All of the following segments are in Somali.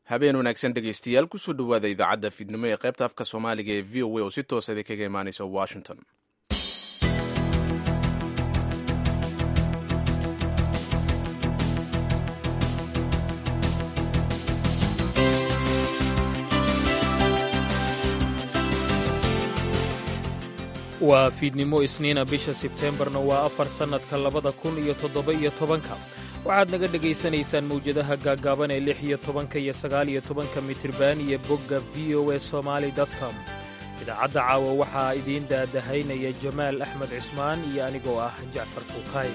habeen wanaagsan dhegaystayaal kusoo dhowaada idaacadda fiidnimo ee qaybta afka soomaaliga ee v o a oo si toosa idinkaga imaanaysa washington waa fiidnimo isniina bisha sebteembarna waa afar sannadka labada kun iyo toddoba-iyo tobanka waxaad naga dhegaysanaysaan mawjadaha gaaggaaban ee lix iyo tobanka iyo sagaal iyo tobanka mitriban iyo bogga v o e somaali com idaacadda caawa waxaa idiin daadahaynaya jamaal axmed cismaan iyo anigoo ah jacfar kuukay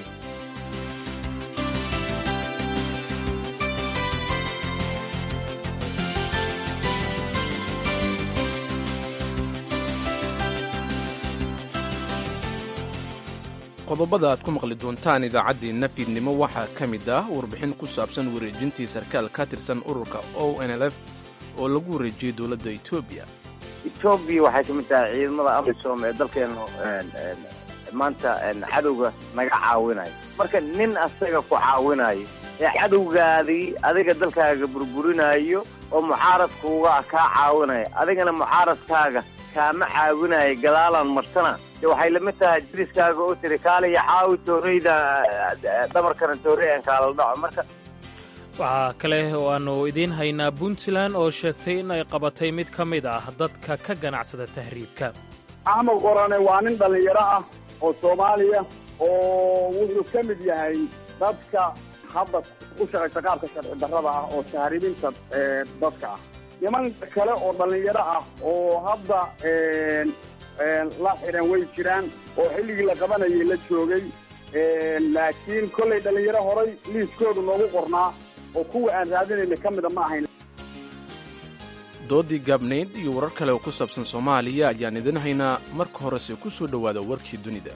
qodobada aad ku maqli doontaan idaacaddeenna fiidnimo waxaa ka mid ah warbixin ku saabsan wareejintii sarkaal ka tirsan ururka o n l f oo lagu wareejiyey dowladda etoobiya etoobiya waxay ka mid tahay ciidamada amisom ee dalkeenu maanta cadowga naga caawinayo marka nin asaga ku caawinayo ee cadowgaadii adiga dalkaaga burburinayo oo muxaaradkuuga kaa caawinaya adigana muxaaradkaaga kaama caawinayo gadaalaan marsana de waxay lamid tahay diriskaaga oo tiri kaaliya caawi tooreyda dhabarkana toorey aan kaala dhaco marka waxaa kale oo aannu idiin haynaa puntland oo sheegtay in ay qabatay mid ka mid ah dadka ka ganacsada tahriibka axmed qorane waa nin dhallinyaro ah oo soomaaliya oo wuxuu ka mid yahay dadka hadda u shaqaysa qaabka sharci darrada ah oo tahriibinta dadka ah nimanka kale oo dhallinyaro ah oo hadda la xidhan way jiraan oo xilligii la qabanayay la joogay laakiin kollay dhallinyaro horay liiskoodu noogu qornaa oo kuwa aan raadinayna ka mida ma ahayn doodii gaabnayd iyo warar kale oo ku saabsan soomaaliya ayaan idin haynaa marka horese ku soo dhowaada warkii dunida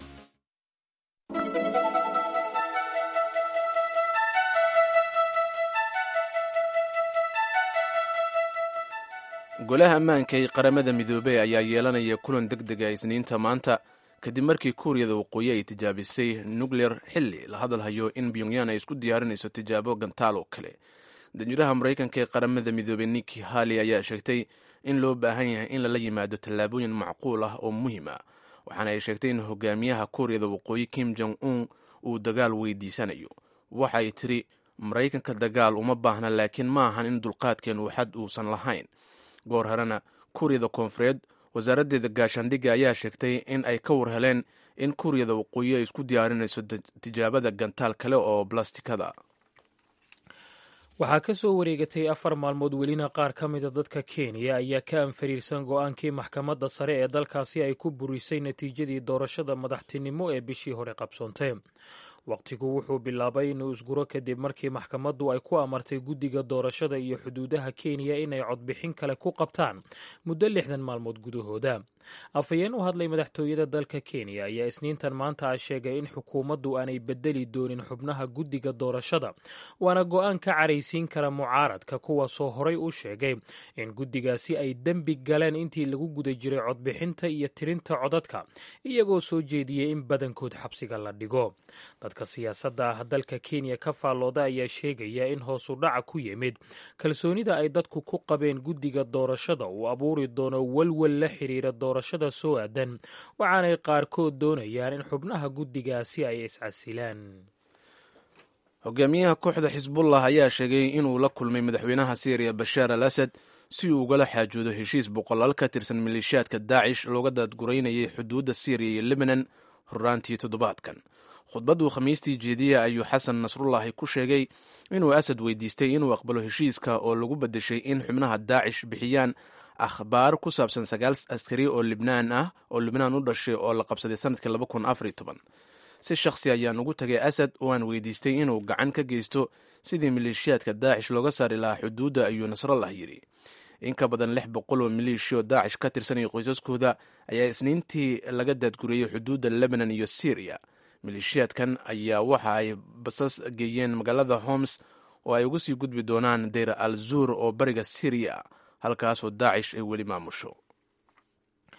golaha ammaanka ee qaramada midoobey ayaa yeelanaya kulan deg dega isniinta maanta kadib markii kuuriyada waqooyi ay tijaabisay nukleer xilli la hadalhayo in pyongyan ay isku diyaarinayso tijaabo gantaal oo kale danjiraha maraykanka ee qaramada midoobey niki hali ayaa sheegtay in loo baahan yahay in lala yimaado tallaabooyin macquul ah oo muhiim ah waxaana ay sheegtay in hogaamiyaha kuuriyada waqooyi kim jong un uu dagaal weydiisanayo waxay tiri maraykanka dagaal uma baahna laakiin ma ahan in dulqaadkeenu xad uusan lahayn goor horena kuuriyada koonfureed wasaaraddeeda gaashaandhigga ayaa sheegtay in ay ka war heleen in kuuriyada waqooyi ay isku diyaarinayso tijaabada gantaal kale oo blastikada waxaa ka soo wareegatay afar maalmood welina qaar ka mida dadka kenya ayaa ka anfariirsan go-aankii maxkamadda sare ee dalkaasi ay ku burisay natiijadii doorashada madaxtinimo ee bishii hore qabsoontay wakhtigu wuxuu bilaabay inuu isguro kadib markii maxkamaddu ay ku amartay guddiga doorashada iyo xuduudaha kenya inay codbixin kale ku qabtaan muddo lixdan maalmood gudahooda afhayeen u hadlay madaxtooyada dalka kenya ayaa isniintan maanta a sheegay in xukuumaddu aanay bedeli doonin xubnaha guddiga doorashada waana go-aan ka caraysiin kara mucaaradka kuwaasoo horay u sheegay in guddigaasi ay dembi galeen intii lagu guda jiray codbixinta iyo tirinta codadka iyagoo soo jeediyey in badankood xabsiga la dhigo dadka siyaasadda ah dalka kenya ka faallooda ayaa sheegaya in hoosu dhaca ku yimid kalsoonida ay dadku ku qabeen guddiga doorashada uu abuuri doono walwal la xiriira doorashada soo aadan waxaanay qaarkood doonayaan in xubnaha guddigaasi ay iscasilaan hogaamiyaha kooxda xisbullah ayaa sheegay inuu la kulmay madaxweynaha syriya bashaar al asad si uu ugala xaajoodo heshiis boqolaal ka tirsan maleeshiyaadka daacish looga daadguraynayay xuduudda syriya iyo libanon horraantii toddobaadkan khudbadduu khamiistii jeediya ayuu xasan nasrullahi ku sheegay inuu asad weydiistay inuu aqbalo heshiiska oo lagu beddeshay in xubnaha daacish bixiyaan akhbaar ku saabsan sagaal askari oo libnaan ah oo libnaan u dhashay oo la qabsaday sanadkii laba kun afar iyo toban si shakhsi ayaan ugu tagay asad oo aan weydiistay inuu gacan ka geysto sidii maleeshiyaadka daacish looga saari lahaa xuduudda ayuu nasrallah yidhi in ka badan lix boqol oo maleeshiyo daacish ka tirsanaya qoysaskooda ayaa isniintii laga daadguriyey xuduudda lebanon iyo syriya maleeshiyaadkan ayaa waxa ay basas geeyeen magaalada homs oo ay uga sii gudbi doonaan deyr al zuur oo bariga syriya halkaasoo daacish ay weli maamusho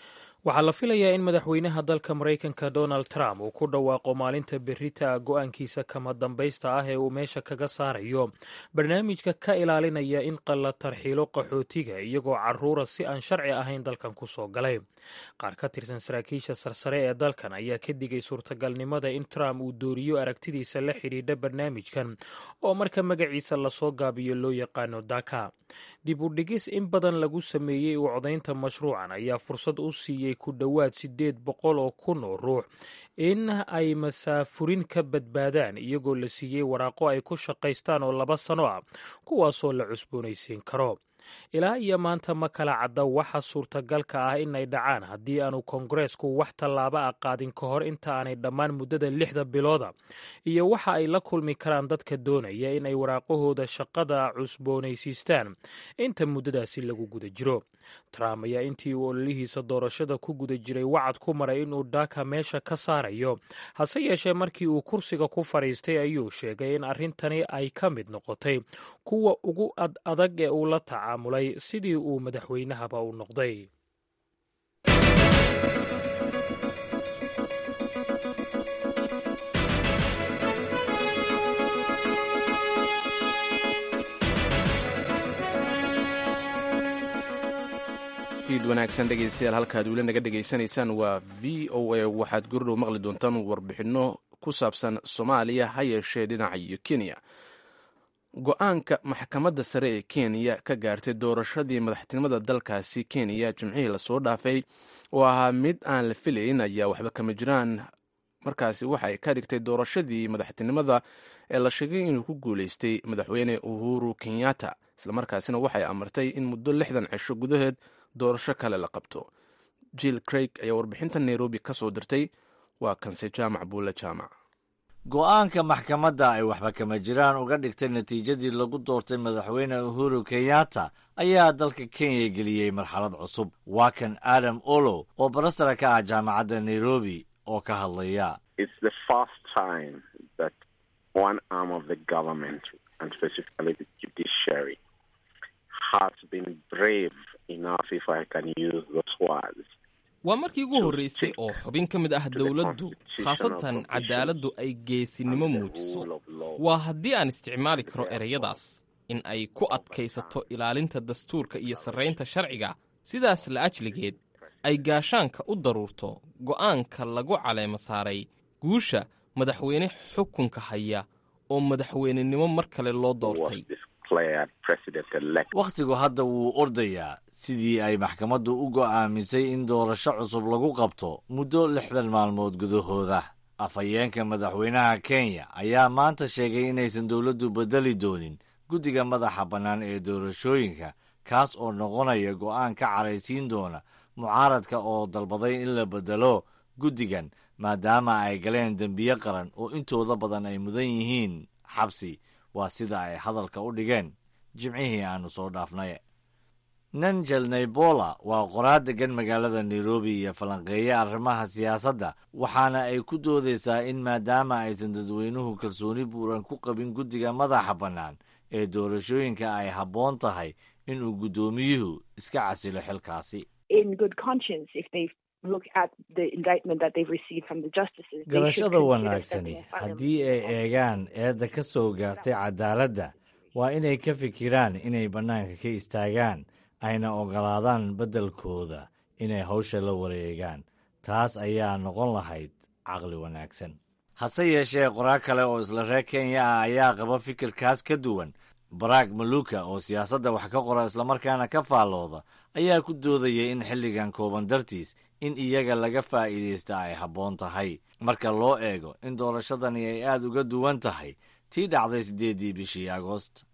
waxaa la filayaa in madaxweynaha dalka maraykanka donald trump uu ku dhawaaqo maalinta berita go-aankiisa kama dambaysta ah ee uu meesha kaga saarayo barnaamijka ka ilaalinaya in qalla tarxiilo qaxootiga iyagoo caruura si aan sharci ahayn dalkan ku soo galay qaar ka tirsan saraakiisha sarsare ee dalkan ayaa ka digay suurtagalnimada in trump uu dooriyo aragtidiisa la xidhiidha barnaamijkan oo marka magaciisa lasoo gaabiyo loo yaqaano daka dib u dhigis in badan lagu sameeyey u codaynta mashruucan ayaa fursad u siiyey ku dhowaad siddeed boqol oo kun oo ruux in ay masaafurin ka badbaadaan iyagoo la siiyey waraaqo ay ku shaqaystaan oo laba sano ah kuwaasoo la cusboonaysiin karo ilaa iyo maanta ma kala cadda waxa suurtagalka ah inay dhacaan haddii aanu kongareesku wax tallaabo ah qaadin ka hor inta aanay dhammaan muddada lixda bilooda iyo waxa ay la kulmi karaan dadka doonaya in ay waraaqahooda shaqada cusboonaysiistaan inta muddadaasi lagu guda jiro trump ayaa intii uu ololihiisa doorashada ku guda jiray wacad ku maray inuu daaka meesha ka saarayo hase yeeshee markii uu kursiga ku fadhiistay ayuu sheegay in arrintani ay ka mid noqotay kuwa ugu ad adag ee uu la tacaamulay sidii uu madaxweynahaba u noqday fiid wanaagsan dhegaystayaal halkaad weli naga dhegaysanaysaan waa v o a waxaad gurdhow maqli doontaan warbixinno ku saabsan soomaaliya ha yeeshee dhinaca iyo kenya go-aanka maxkamadda sare ee kenya ka gaartay doorashadii madaxtinimada dalkaasi kenya jimcihii lasoo dhaafay oo ahaa mid aan la filayn ayaa waxba kama jiraan markaasi waxa ay ka dhigtay doorashadii madaxtinimada ee la sheegay inuu ku guulaystay madaxweyne uhuru kenyatta islamarkaasina waxay amartay in muddo lixdan cisho gudaheed doorasho kale la qabto jill craig ayaa warbixinta nairobi ka soo dirtay waa kanse jaamac buulle jaamac go-aanka maxkamadda ay waxba kama jiraan uga dhigtay natiijadii lagu doortay madaxweyne uhuru kenyatta ayaa dalka kenya geliyey marxalad cusub waa kan adam olo oo barasara ka ah jaamacadda nairobi oo ka hadlaya waa markii ugu horreysay oo xubin ka mid ah dowladdu khaasatan cadaaladdu ay geesinimo muujiso waa haddii aan isticmaali karo ereyadaas in ay ku adkaysato ilaalinta dastuurka iyo sarraynta sharciga sidaas la ajligeed ay gaashaanka u daruurto go'aanka lagu caleemo saaray guusha madaxweyne xukunka haya oo madaxweynenimo mar kale loo doortay wakhtigu hadda wuu ordayaa sidii ay maxkamaddu u go'aamisay in doorasho cusub lagu qabto muddo lixdan maalmood gudahooda afhayeenka madaxweynaha kenya ayaa maanta sheegay inaysan dowladdu beddeli doonin guddiga madaxa bannaan ee doorashooyinka kaas oo noqonaya go'aan ka caraysiin doona mucaaradka oo dalbaday in la beddelo guddigan maadaama ay galeen dembiye qaran oo intooda badan ay mudan yihiin xabsi waa sida ay hadalka u dhigeen jimcihii aannu soo dhaafnay nanjel naibola waa qoraar deggan magaalada nairobi iyo falanqeeye arrimaha siyaasadda waxaana ay ku doodaysaa in maadaama aysan dadweynuhu kalsooni buuran ku qabin guddiga madaxa bannaan ee doorashooyinka ay habboon tahay inuu guddoomiyuhu iska casilo xilkaasi garashada wanaagsani haddii ay eegaan eedda ka soo gaartay cadaaladda waa inay ka fikiraan inay bannaanka ka istaagaan ayna oggolaadaan beddelkooda inay hawsha la wareegaan taas ayaa noqon lahayd caqli wanaagsan hase yeeshee qoraar kale oo isla reer kenya ah ayaa qaba fikirkaas ka duwan barack maluka oo siyaasadda wax ka qora islamarkaana ka faallooda ayaa ku doodayay in xilligan kooban dartiis in iyaga laga faa'iidaysta ay habboon tahay marka loo eego in doorashadani ay aad uga duwan tahay tii dhacday siddeeddii bishii agoost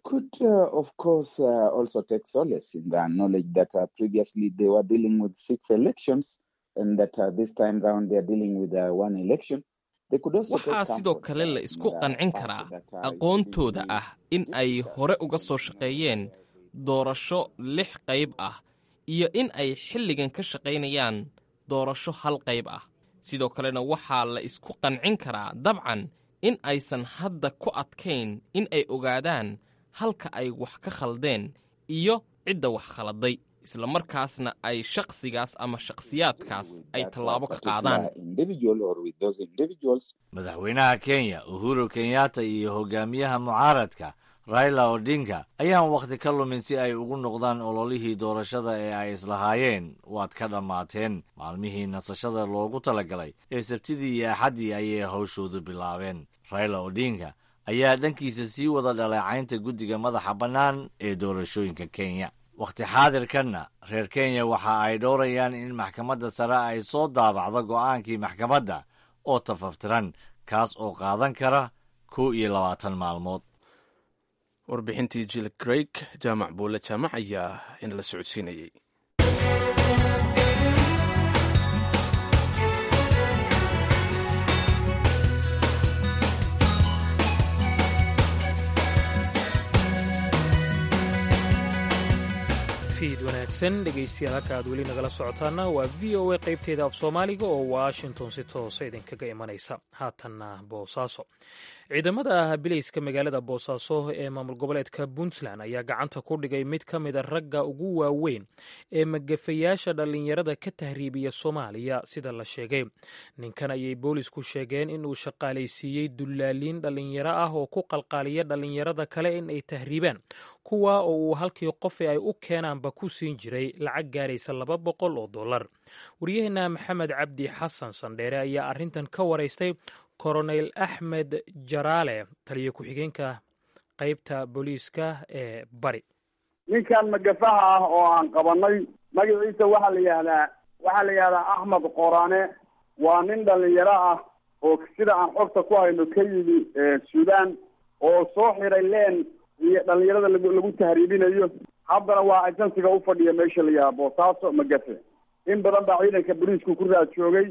waxaa sidoo kale la isku qancin karaa aqoontooda ah in ay hore uga soo shaqeeyeen doorasho lix qayb ah iyo in ay xilligan ka shaqaynayaan doorasho hal qayb ah sidoo kalena waxaa la isku qancin karaa dabcan in aysan hadda ku adkayn in ay ogaadaan halka ay wax ka khaldeen iyo cidda wax khaladay islamarkaasna ay shakhsigaas ama shakhsiyaadkaas ay tallaabo ka qaadaan madaxweynaha kenya uhuru kenyatta iyo hogaamiyaha mucaaradka raila odinga ayaan wakhti ka lumin si ay ugu noqdaan ololihii doorashada ee ay islahaayeen waad ka dhammaateen maalmihii nasashada loogu talagalay ee sabtidii iyo axaddii ayay hawshoodu bilaabeen raila odinga ayaa dhankiisa sii wada dhaleecaynta guddiga madaxa bannaan ee doorashooyinka kenya wakhti xaadirkanna reer kenya waxa ay dhowrayaan in maxkamadda sare ay soo daabacdo go'aankii maxkamadda oo tafaftiran kaas oo qaadan kara kow iyo labaatan maalmood warbixintii jil greig jaamac buule jaamac ayaa inala socodsiinayey fiid wanaagsan dhegaystayaal halka aad weli nagala socotaana waa v o a qaybteeda af soomaaliga oo washington si toosa idinkaga imanaysa haatanna boosaaso ciidamada bilayska magaalada boosaaso ee maamul goboleedka puntland ayaa gacanta ku dhigay mid ka mida ragga ugu waaweyn ee magafayaasha dhallinyarada ka tahriibiya soomaaliya sida la sheegay ninkan ayay boolisku sheegeen inuu shaqaalaysiiyey dullaaliin dhallinyaro ah oo ku qalqaaliya dhallinyarada kale in ay tahriibaan kuwa oo uu halkii qofe ay u keenaanba ku siin jiray lacag gaaraysa laba boqol oo dollar waryaheena maxamed cabdi xasan sandheere ayaa arrintan ka waraystay koronel axmed jaraale taliyo ku-xigeenka qaybta booliiska ee bari ninkan magafaha ah oo aan qabanay magaciisa waxaa la yihahdaa waxaa la yihahdaa axmed qorane waa nin dhalinyaro ah oo sida aan xogta ku hayno ka yimi suudaan oo soo xiray leen iyo dhalinyarada lag lagu tahriibinayo haddana waa ajensiga ufadhiya meesha la yihahda boosaaso magafe in badan baa ciidanka booliisku ku raad joogay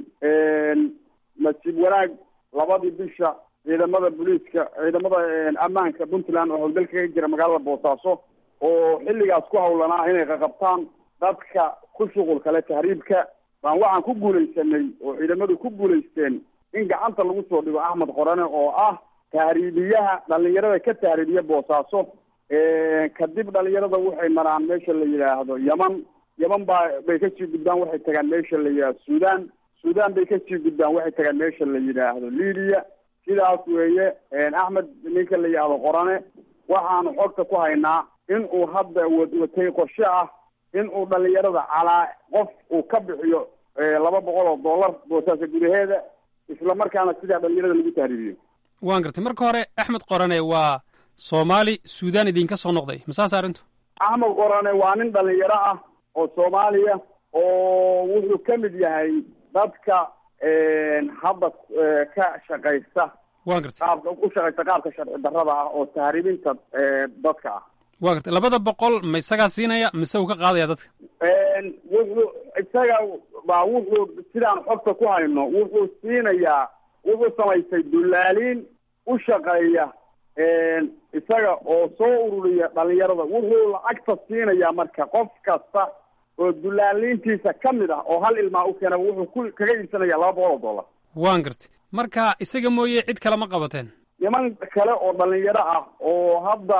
nasiib wanaag labadii bisha ciidamada booliiska ciidamada ammaanka puntland oo howlgal kaga jira magaalada boosaaso oo xilligaas ku hawlanaa inay qaqabtaan dadka ku shuqul kale tahriibka baan waxaan ku guulaysanay oo ciidamadu ku guulaysteen in gacanta lagu soo dhigo axmed qorane oo ah tahriibiyaha dhalinyarada ka tahriibiya boosaaso kadib dhalinyarada waxay maraan meesha la yidhaahdo yaman yaman baa bay kasii gudbaan waxay tagaan meesha la yidhahdo suudaan suudaan bay kasii gudbaan waxay tagaan meesha la yidhaahdo libiya sidaas weeye axmed ninka la yidhaahdo qorane waxaanu xogta ku haynaa in uu hadda watay qorshe ah in uu dhalinyarada calaa qof uu ka bixiyo laba boqol oo dollar boosaasa gudaheeda isla markaana sidaa dhalinyarada lagu tahriibiyo waan gartay marka hore axmed qorane waa soomaali suudaan idinka soo noqday masaas arrintu axmed qorane waa nin dhalinyaro ah oo soomaaliya oo wuxuu ka mid yahay dadka hadda ka shaqaysta waan gartay qaabka u shaqaysta qaabka sharci darrada ah oo tahriibinta dadka ah waan gartay labada boqol ma isagaa siinaya mise uu ka qaadaya dadka wuxuu isaga baa wuxuu sidaan xogta ku hayno wuxuu siinayaa wuxuu samaystay dullaaliin u shaqeeya isaga oo soo ururiya dhalinyarada wuxuu lacagta siinayaa marka qof kasta oo dullaaliintiisa ka mid ah oo hal ilmaa u keena wuxuu ku kaga iibsanaya laba boqol oo dollar waan gartay marka isaga mooye cid kale ma qabateen niman kale oo dhalinyaro ah oo hadda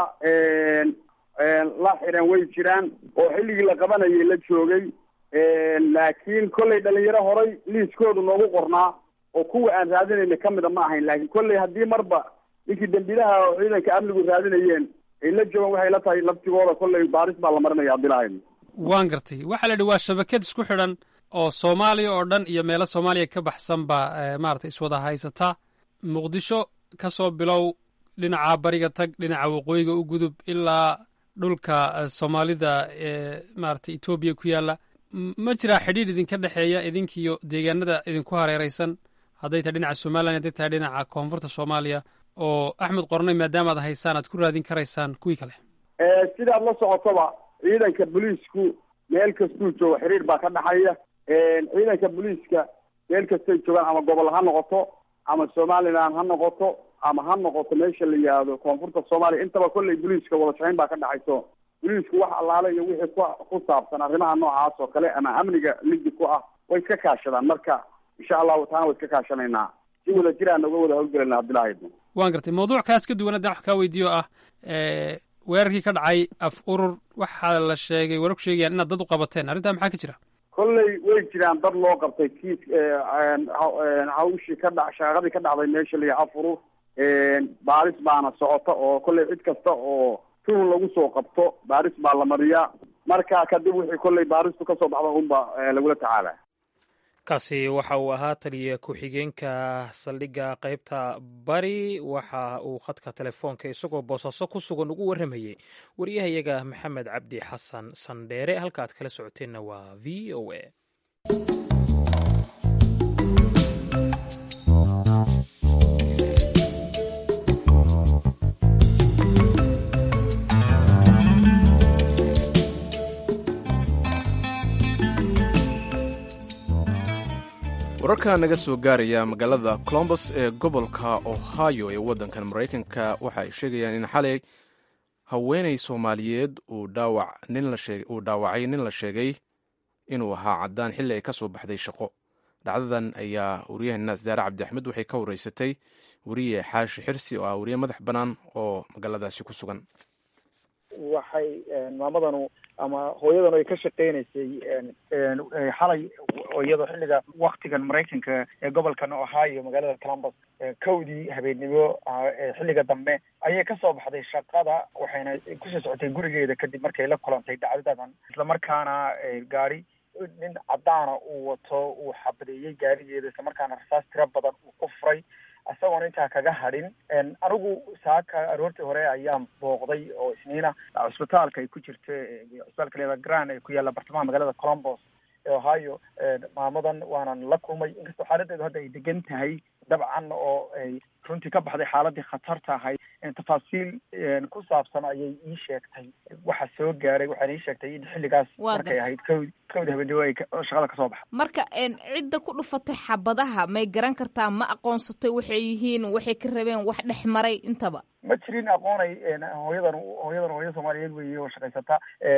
la xiran way jiraan oo xilligii la qabanayay la joogay laakiin kollay dhalinyaro horay liiskoodu noogu qornaa oo kuwa aan raadinayna kamida ma ahayn laakiin kollay haddii marba ninkii dembilaha oo ciidanka amnigu raadinayeen ay la joogaan waxay la tahay laftigooda kollay baaris baa la marinaya haddii lahayn waan gartay waxaa la yidhi waa shabakad isku xidhan oo soomaaliya oo dhan iyo meelo soomaaliya ka baxsan baa maarata iswada haysata muqdisho ka soo bilow dhinaca bariga tag dhinaca waqooyiga u gudub ilaa dhulka soomaalida ee maarata etoobiya ku yaalla ma jiraa xidhiidh idinka dhexeeya idinkiiyo deegaanada idinku hareeraysan hadday tahay dhinaca somalilan hadday tahay dhinaca koonfurta soomaaliya oo axmed qornay maadaamaad haysaan aad ku raadin karaysaan kuwii kale sidaad la socotoba ciidanka booliisku meel kastuu joogo xiriir baa ka dhexeeya ciidanka booliiska meel kastay joogaan ama gobol ha noqoto ama somalilan ha noqoto ama ha noqoto meesha la yihahdo koonfurta soomaaliya intaba kollay booliiska wada shaqayn baa ka dhexayso booliisku wax allaale iyo wixii ku ku saabsan arrimaha noocaas oo kale ama amniga ligi ku ah way iska kaashadaan marka insha allahu taana way iska kaashanaynaa si wada jir aan uga wada howlgelayna haddii lahaydno waan gartay mawduuc kaas ka duwan haddaan wax kaa weydiiyo ah weerarkii ka dhacay af urur waxaa la sheegay warar ku sheegayaan inaad dad u qabateen arrintaa maxaa ka jira kolley way jiraan dad loo qabtay kiis hawshii ka dha shaaqadii ka dhacday meesha la yaha afurur baaris baana socota oo kolley cid kasta oo tuhun lagu soo qabto baaris baa la mariyaa marka kadib wixii kolley baaristu kasoo baxda unba lagula tacaala kaasi waxa uu ahaa taliya ku-xigeenka saldhigga qaybta bari waxa uu khadka telefoonka isagoo boosaaso ku sugan ugu warramayey wariyahayaga maxamed cabdi xasan sandheere halka aad kala socoteenna waa v o a wararka naga soo gaaraya magaalada colombus ee gobolka ohio ee waddankan maraykanka waxa ay sheegayaan in xalay haweenay soomaaliyeed uu dhaawacay nin la sheegay inuu ahaa caddaan xilli ay ka soo baxday shaqo dhacdadan ayaa waryaheena saare cabdi axmed waxay ka wareysatay weriye xaashi xirsi oo ah weriye madax bannaan oo magaaladaasi ku sugan waxay maamadanu ama hooyadanu ay ka shaqeynaysay xalay iyadoo xilliga waktigan maraykanka ee gobolkan ohio magaalada columbus kowdii habeennimo xilliga dambe ayay kasoo baxday shaqada waxayna kusoo socotay gurigeeda kadib markay la kulantay dhacdadadan islamarkaana gaari nin caddaana uu wato uu xabadeeyey gaarigeeda islamarkaana rasaas tiro badan uu ku furay isagoona intaa kaga hadhin anigu saaka aroortii hore ayaan booqday oo isniina cusbitaalka ay ku jirta cusbitaalka leeda gran ee ku yaalla bartamaha magaalada colombos ee ohio maamadan waanan la kulmay inkastoo xaaladeedu hadda ay degan tahay dabcan oo ay runtii ka baxday xaaladii khatarta ahayd tafaasiil ku saabsan ayay ii sheegtay waxa soo gaaray waxaana ii sheegtay in xilligaas markay ahayd kowd kowda habeenimo ay shaqada kasoo baxda marka cidda ku dhufatay xabadaha may garan kartaa ma aqoonsatay waxay yihiin waxay ka rabeen wax dhex maray intaba ma jirin aqoonay hooyadan hooyadan hooyada soomaaliyeed weeye oo shaqaysata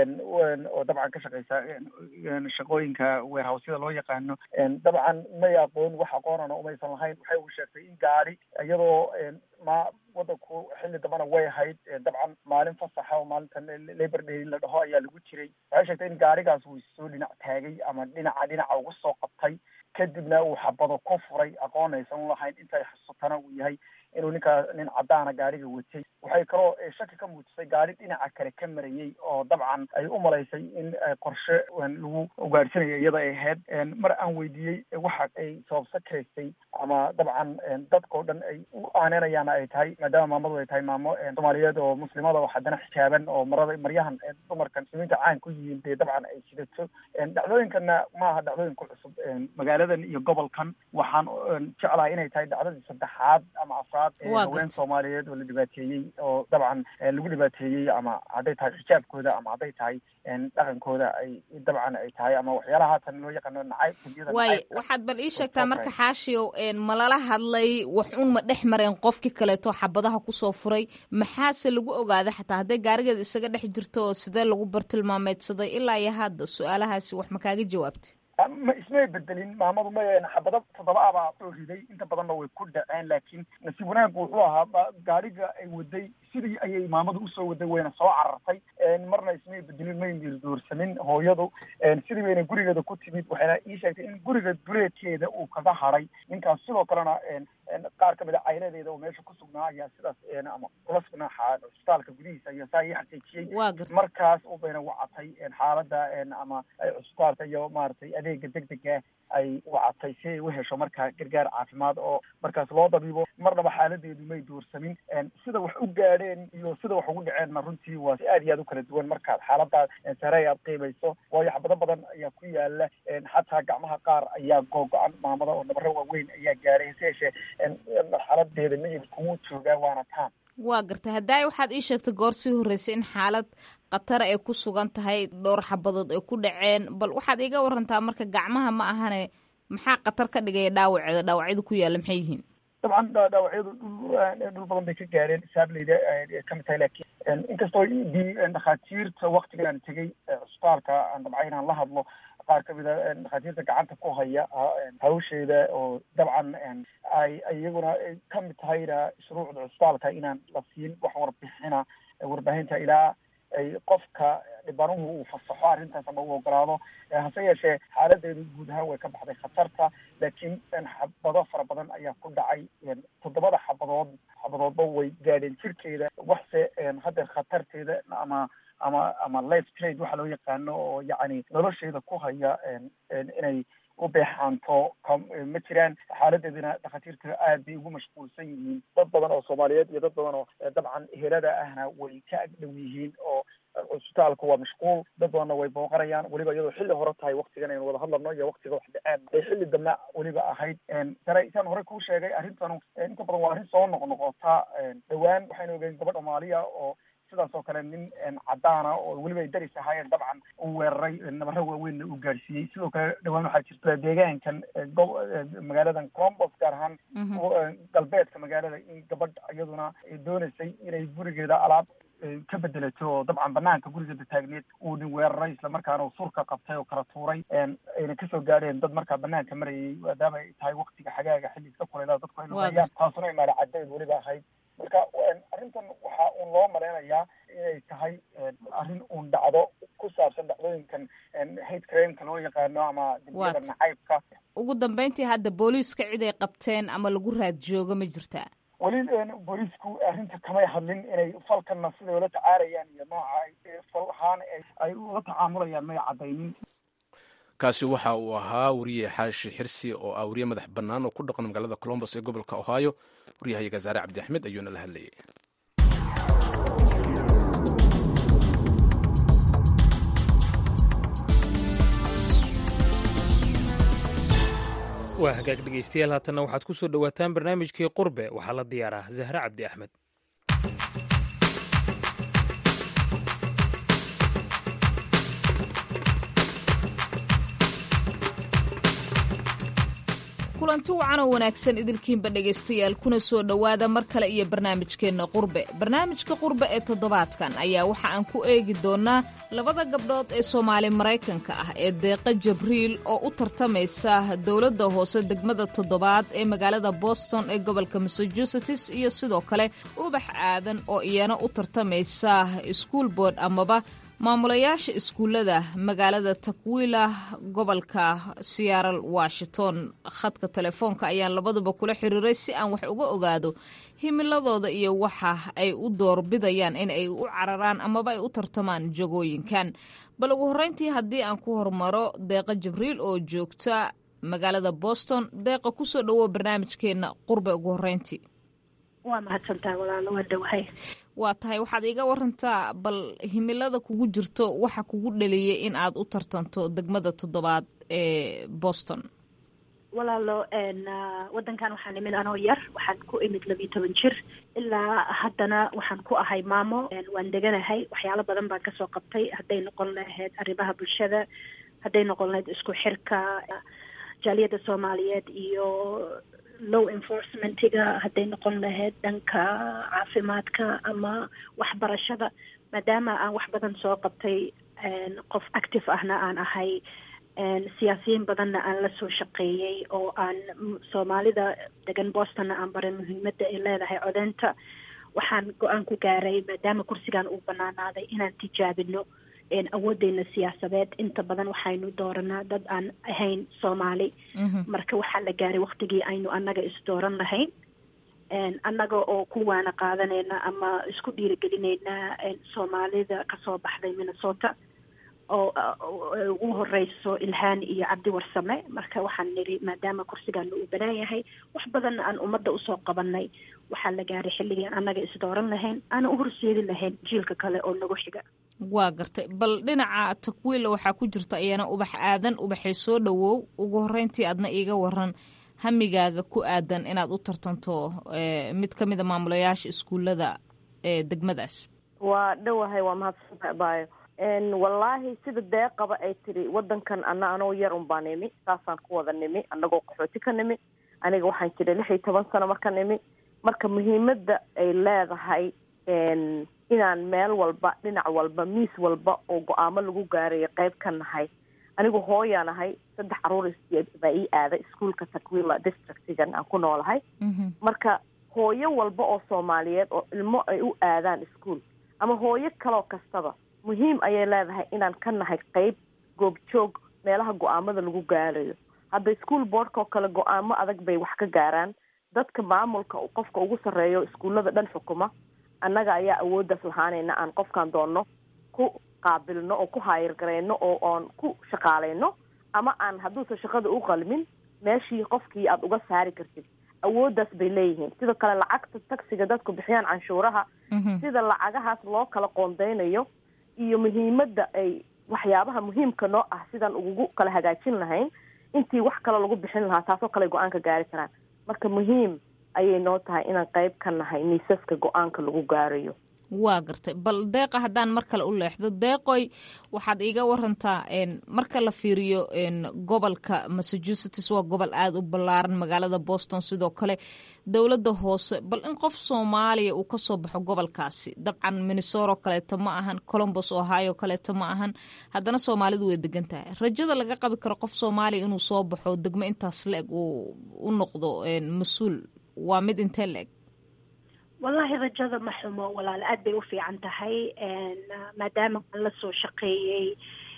oo dabcan ka shaqaysa shaqooyinka weerhawsyada loo yaqaano dabcan may aqoon wax aqoonana umaysan lahayn waxay u sheegtay in gaari iyadoo ma wadanku xilli dambana way ahayd dabcan maalin fasaxa oo maalintan labor day la dhaho ayaa lagu jiray waxay sheegtay in gaarigaas uu soo dhinac taagay ama dhinaca dhinaca ugu soo qabtay kadibna uu xabado ku furay aqoon aysan ulahayn intay xusutana uu yahay inuu ninkaa nin caddaana gaariga watay waxay kaloo shaki ka muujisay gaari dhinaca kale ka marayey oo dabcan ay u malaysay in qorshe lagu ugaadhsanayo iyada ay ahayd mar aan weydiiyey waxa ay sababsa karaysay ama dabcan dadkao dhan ay u aaneynayaan ay tahay maadaama maamadu ay tahay maamo soomaaliyeed oo muslimada oo haddana xijaaban oo marada maryahan dumarkan muslimiinta caan ku yihiin dee dabcan ay sidato dhacdooyinkana ma aha dhacdooyin ku cusub magaaladan iyo gobolkan waxaan jeclahay inay tahay dhacdadii saddexaad ama afraad haween soomaaliyeed oo la dhibaateeyey oo dabcan lagu dhibaateeyey ama hadday tahay xijaabkooda ama hadday tahay dhaqankooda ay dabcan ay tahay ama waxyaalaha haatan loo yaqaano nacayb waay waxaad bal ii sheegtaa marka xaashiow ma lala hadlay wax un ma dhex mareen qofkii kaleeto xabadaha kusoo furay maxaase lagu ogaaday xataa hadday gaarigeeda isaga dhex jirto oo sidee lagu bartilmaameedsaday ilaa iyo hadda su-aalahaasi wax ma kaaga jawaabtay ma ismay bedelin maamadu ma xabado toddoba abaa soo riday inta badanna way ku dhaceen laakiin nasiib wanaaggu wuxuu ahaa gaariga ay waday sidii ayay maamadu usoo waday wayna soo carartay marna ismay bedelin may mirdoorsanin hooyadu sidii bayna gurigeeda ku timid waxayna ii sheegtay in guriga duleedkeeda uu kaga haray ninkaas sidoo kalena qaar kamid a cayladeeda oo meesha ku sugnaa ayaa sidaas ama kula sugnaa cusbitaalka gudihiisa ayaa saa ii xaqiijiyey markaas bayna wacatay xaalada ama cusbitaalka iyo maaragtay adeega degdega ay wacatay si ay u hesho markaa gargaar caafimaad oo markaas loo dabiibo marnaba xaaladeedu may duursamin sida wax u gaadheen iyo sida wax ugu dhaceenna runtii waa si aad iyo aad u kala duwan markaad xaaladaas sare aad qiimayso waayo xabado badan ayaa ku yaala xataa gacmaha qaar ayaa googo-an maamada oo nabaro waaweyn ayaa gaadhay hase yeeshee xaaladeeda miyid kugu joogaa waana taan waa gartay haddaay waxaad ii sheegtay goor sii horreysay in xaalad khatara ay ku sugan tahay dhowr xabadood ay ku dhaceen bal waxaad iiga warantaa marka gacmaha ma ahane maxaa khatar ka dhigaya dhaawaceeda dhaawacyada ku yaalla maxay yihiin dabcan dhaawacyadu dhul dhul badan bay ka gaareen saableyda ka mid tahay laakiin inkastoo dhakhaatiirta waktigan aan tegey cusbitaalka aan dabcay inaan la hadlo qaar kamid a dhakhaatiirta gacanta ku haya hawsheeda oo dabcan ay iyaguna kamid tahayna shuruucda cusbitaalka inaan la siin wax warbixina warbaahinta ilaa ay qofka dhibanuhu uu fasaxo arrintaas ama uu ogolaado hase yeeshee xaaladeedu guud ahaan way ka baxday khatarta laakiin xabado fara badan ayaa ku dhacay toddobada xabadood xabadoodba way gaadheen jirkeeda waxse haddeer khatarteeda ama ama ama life trade waxa loo yaqaano oo yacni nolosheeda ku haya inay u beexaanto ma jiraan xaaladeedina dhakhaatiirta aad bay ugu mashquulsan yihiin dad badan oo soomaaliyeed iyo dad badan oo dabcan helada ahna way ka agdhow yihiin oo cusbitaalku waa mashquul dad badanna way booqanayaan weliba iyadoo xilli hore tahay waktigan aynu wada hadlano iyo waktiga wax dhaceen bay xilli dambe weliba ahayd tare isaan hore kuu sheegay arrintanu inta badan waa arrin soo noqnoqota dhowaan waxaynu ogeyn gabadh soomaaliya oo sidaas oo kale nin cadaana oo weliba ay daris ahaayeen dabcan uu weeraray nabaro waaweynna uu gaadhsiiyey sidoo kale dhowaan waxaa jirta deegaankan magaaladan colombos gaar ahaan galbeedka magaalada in gabadh iyaduna doonaysay inay gurigeeda alaab ka bedelato oo dabcan banaanka gurigeeda taagneed uu nin weeraray islamarkaana uu surka qabtay oo kala tuuray ayna kasoo gaadheen dad markaa banaanka marayay maadaama ay tahay waktiga xagaaga xilli iska kuleylada dadku ay lumayaan taasuna imaala cadeed weliba ahayd marka arrintan waxaa uun loo malaynayaa inay tahay arrin uun dhacdo ku saabsan dhacdooyinkan hate crimeka loo yaqaano ama dembiyada nacaybka ugu dambeyntii hadda booliiska cid ay qabteen ama lagu raad joogo ma jirtaa weli booliisku arrinta kamay hadlin inay falkanna siday ula tacaarayaan iyo nooca fal ahaan ay ula tacaamulayaan may caddaynin kaasi waxa uu ahaa wariye xaashi xirsi oo ah wariye madax bannaan oo ku dhaqan magaalada colombos ee gobolka ohio waryahayaga saare cabdi axmed ayuuna la hadlayay waa hagaag dhegaystayaal haatanna waxaad ku soo dhowaataan barnaamijkii qurbe waxaa la diyaaraa zahre cabdi axmed kulanti wacan oo wanaagsan idilkiinba dhegaystayaal kuna soo dhowaada mar kale iyo barnaamijkeenna qurbe barnaamijka qurbe ee toddobaadkan ayaa waxa aan ku eegi doonnaa labada gabdhood ee soomaali maraykanka ah ee deeqa jabriil oo u tartamaysa dowladda hoose degmada toddobaad ee magaalada boston ee gobolka massachusetts iyo sidoo kale ubax aadan oo iyana u tartamaysa school board amaba maamulayaasha iskuullada magaalada takwila gobolka seattle washington khadka telefoonka ayaan labaduba kula xiriiray si aan wax uga ogaado himiladooda iyo waxa ay u doorbidayaan in ay u cararaan amaba ay u tartamaan jagooyinkan bal ugu horreyntii haddii aan ku hormaro deeqa jibriil oo joogta magaalada boston deeqa kusoo dhowow barnaamijkeenna qurbe ugu horreyntii waa mahadsantahay walaalo waa dhowahay waa tahay waxaad iiga warantaa bal himilada kugu jirto waxa kugu dhaliyay in aad u tartanto degmada toddobaad ee boston walaalo wadankan waxaan imid anoo yar waxaan ku imid labiyo toban jir ilaa haddana waxaan ku ahay maamo waan deganahay waxyaalo badan baan kasoo qabtay hadday noqon lahayd arrimaha bulshada hadday noqon lahayd isku xirka jaaliyadda soomaaliyeed iyo low enforcementiga hadday noqon lahayd dhanka caafimaadka ama waxbarashada maadaama aan wax badan soo qabtay qof active ahna aan ahay siyaasiyiin badanna aan la soo shaqeeyey oo aan soomaalida degan bostonna aan baray muhiimadda ay leedahay codeynta waxaan go-aan ku gaaray maadaama kursigan uu banaanaaday inaan tijaabino awoodeyna siyaasadeed inta badan waxaynu dooranaa dad aan ahayn soomaali marka waxaa la gaaray waktigii aynu annaga isdooran lahayn annaga oo ku waana qaadanayna ama isku dhiirigelinayna soomaalida kasoo baxday minnesota oo ugu horeyso ilhaan iyo cabdi warsame marka waxaan niri maadaama kursigaana uu banaan yahay wax badanna aan ummadda usoo qabanay waxaa la gaaray xilligii annaga isdooran lahayn aana u horseedi lahayn jiilka kale oo nagu xiga waa gartay bal dhinaca takwiila waxaa ku jirta iyana ubax aadan ubaxay soo dhowow ugu horeyntii aadna iiga waran hamigaaga ku aadan inaad u tartanto mid ka mid a maamulayaasha iskuullada ee degmadaas waa dhowahay waa mahadsantahay baayo wallaahi sida deeqaba ay tiri wadankan ana anoo yar un baa nimi saasaan ku wada nimi anagoo qaxooti ka nimi aniga waxaan jiray lix iyo toban sano marka nimi marka muhiimadda ay leedahay inaan meel walba dhinac walba miis walba oo go-aamo lagu gaarayo qayb ka nahay anigu hooyaan ahay saddex caruur baa ii aaday iskuolka takwila districtigan aan ku noolahay marka hooyo walba oo soomaaliyeed oo ilmo ay u aadaan iskuol ama hooyo kaloo kastaba muhiim ayay leedahay inaan ka nahay qeyb goobjoog meelaha go-aamada lagu gaarayo hadda ischool boardka oo kale go-aamo adag bay wax ka gaaraan dadka maamulka qofka ugu sarreeyo iskuullada dhan xukuma annaga ayaa awooddaas lahaanayna aan qofkaan doonno ku qaabilno oo ku haayirgarayno oo oon ku shaqaaleyno ama aan hadduusan shaqada u qalmin meeshii qofkii aada uga saari kartid awooddaas bay leeyihiin sidoo kale lacagta tagsiga dadku bixiyaan canshuuraha sida lacagahaas loo kala qoondeynayo iyo muhiimadda ay waxyaabaha muhiimka noo ah sidaan ugu kala hagaajin lahayn intii wax kale lagu bixin lahaa taasoo kale go-aanka gaari karaan marka muhiim ayay noo tahay inaan qeyb ka nahay miisaska go-aanka lagu gaarayo waa gartay bal deeqa haddaan mar kale u leexdo deeqoy waxaad iiga warantaa marka la fiiriyo gobolka massachusetts waa gobol aada u ballaaran magaalada boston sidoo kale dowladda hoose bal in qof soomaaliya uu kasoo baxo gobolkaasi dabcan minnesoro kaleeto ma ahan colombos ohio kaleeto ma ahan haddana soomaalidu way degan tahay rajada laga qabi karo qof soomaaliya inuu soo baxo degmo intaas la-eg uu u noqdo mas-uul waa mid intee la-eg wallahi rajada ma xumo walaal aad bay u fiican tahay maadaama aan la soo shaqeeyey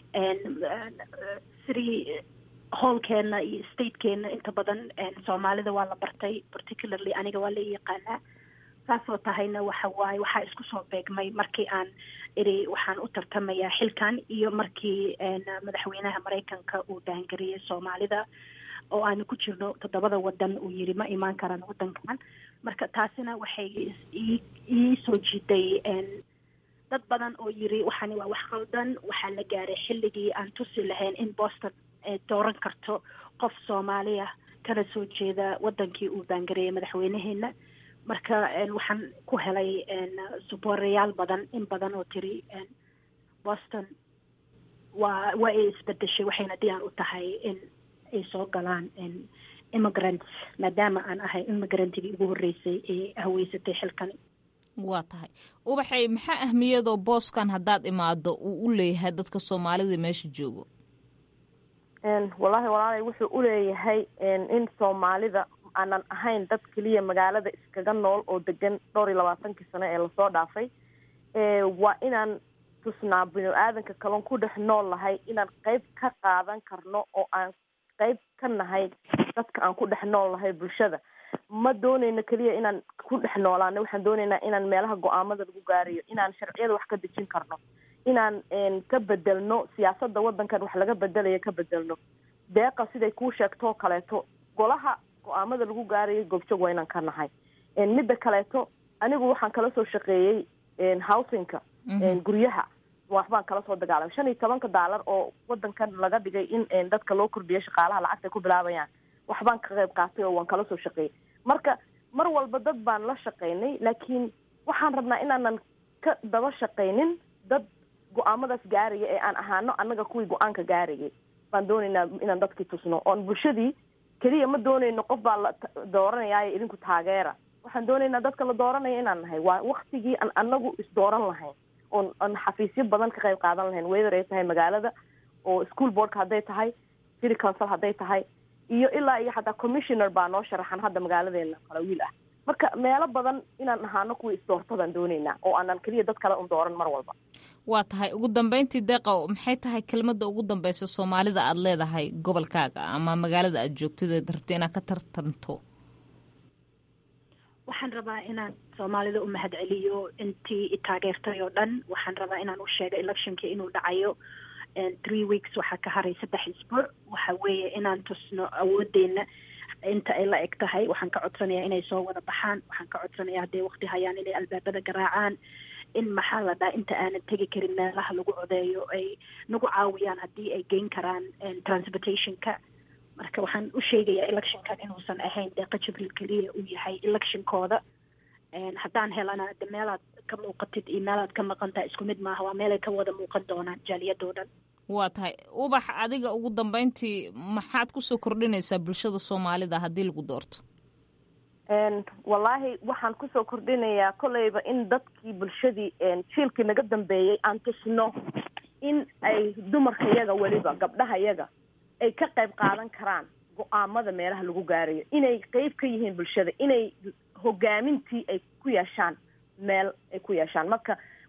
sidii howlkeena iyo statekeena inta badan soomaalida waa la bartay particularly aniga waa la yaqaanaa saasoo tahayna waxa waaye waxaa isku soo beegmay markii aan iri waxaan u tartamayaa xilkan iyo markii madaxweynaha maraykanka uu daangariyey soomaalida oo aanu ku jirno toddobada wadan uu yiri ma imaan karaan wadankan marka taasina waxay ii soo jiiday dad badan oo yiri waxani waa wax qaldan waxaa la gaaray xilligii aan tusi lahayn in boston dooran karto qof soomaaliya kana soo jeeda wadankii uu baangareeyay madaxweynaheena marka waxaan ku helay suboreyaal badan in badan oo tiri boston waa waa ay isbedeshay waxayna diyaan u tahay in ay soo galaan immigrants maadaama aan ahay immigrantigii ugu horreysay ee haweysatay xilkani waa tahay ubaxay maxaa ahmiyadoo booskan haddaad imaado uu u leeyahay dadka soomaalida meesha joogo wallaahi walaalay wuxuu uleeyahay in soomaalida aanan ahayn dad keliya magaalada iskaga nool oo degan dhowr iyo labaatankii sano ee lasoo dhaafay waa inaan tusnaa binu aadanka kalon ku dhex nool lahay inaan qeyb ka qaadan karno oo aan qeyb ka nahay dadka aan ku dhex nool nahay bulshada ma dooneyno keliya inaan ku dhex noolaano waxaan dooneynaa inaan meelaha go-aamada lagu gaarayo inaan sharciyada wax ka dejin karno inaan ka bedelno siyaasadda waddankan wax laga bedelayo ka bedelno deeqa siday kuu sheegtoo kaleeto golaha go-aamada lagu gaarayo goobjoog waa inaan ka nahay midda kaleeto anigu waxaan kala soo shaqeeyey housingka guryaha waxbaan kala soo dagaalamay shan iyo tobanka daalar oo wadankan laga dhigay in dadka loo kordhiyo shaqaalaha lacagta ku bilaabayaan waxbaan ka qayb qaatay oo waan kala soo shaqeeyey marka mar walba dad baan la shaqaynay laakiin waxaan rabnaa inaanan ka daba shaqaynin dad go-aamadaas gaaraya ee aan ahaano annaga kuwii go-aanka gaarayay baan dooneynaa inaan dadkii tusno oon bulshadii keliya ma dooneyno qof baa la dooranayaayo idinku taageera waxaan dooneynaa dadka la dooranaya inaan nahay waa waktigii aan anagu isdooran lahayn oon aan xafiisyo badan ka qayb qaadan lahayn whether ay tahay magaalada oo school boardka hadday tahay city council hadday tahay iyo ilaa iyo xataa commissioner baa noo sharaxan hadda magaaladeena kala wiil ah marka meelo badan inaan ahaano kuwii isdoorta baan dooneynaa oo aanan keliya dad kale un dooran mar walba waa tahay ugu dambeyntii deeqa maxay tahay kelmadda ugu dambeysa soomaalida aada leedahay gobolkaaga ama magaalada aada joogtid eed rabta inaad ka tartanto waxaan rabaa inaan soomaalida u mahad celiyo intii i taageertay oo dhan waxaan rabaa inaan u sheego electionkii inuu dhacayo three weeks waxaa ka haray saddex isbuuc waxa weeye inaan tusno awoodeena inta ay la eg tahay waxaan ka codsanayaa inay soo wada baxaan waxaan ka codsanayaa hadday waqti hayaan inay albaabada garaacaan in maxaa la dhaha inta aanan tegi karin meelaha lagu codeeyo ay nagu caawiyaan haddii ay geyn karaan transportationka marka waxaan u sheegayaa electionkan inuusan ahayn deeqa jibriil keliya uu yahay electionkooda haddaan helana de meelaad ka muuqatid iyo meelaad ka maqantaha isku mid maaha waa meelay ka wada muuqan doonaan jaaliyadoo dhan waa tahay ubax adiga ugu dambeyntii maxaad kusoo kordhinaysaa bulshada soomaalida haddii lagu doorto wallaahi waxaan kusoo kordhinayaa kolleyba in dadkii bulshadii jiilkii naga dambeeyey aan tusno in ay dumarka yaga weliba gabdhaha yaga ay ka qayb qaadan karaan go-aamada meelaha lagu gaarayo inay qeyb ka yihiin bulshada inay hogaamintii ay ku yeeshaan meel ay ku yeeshaan marka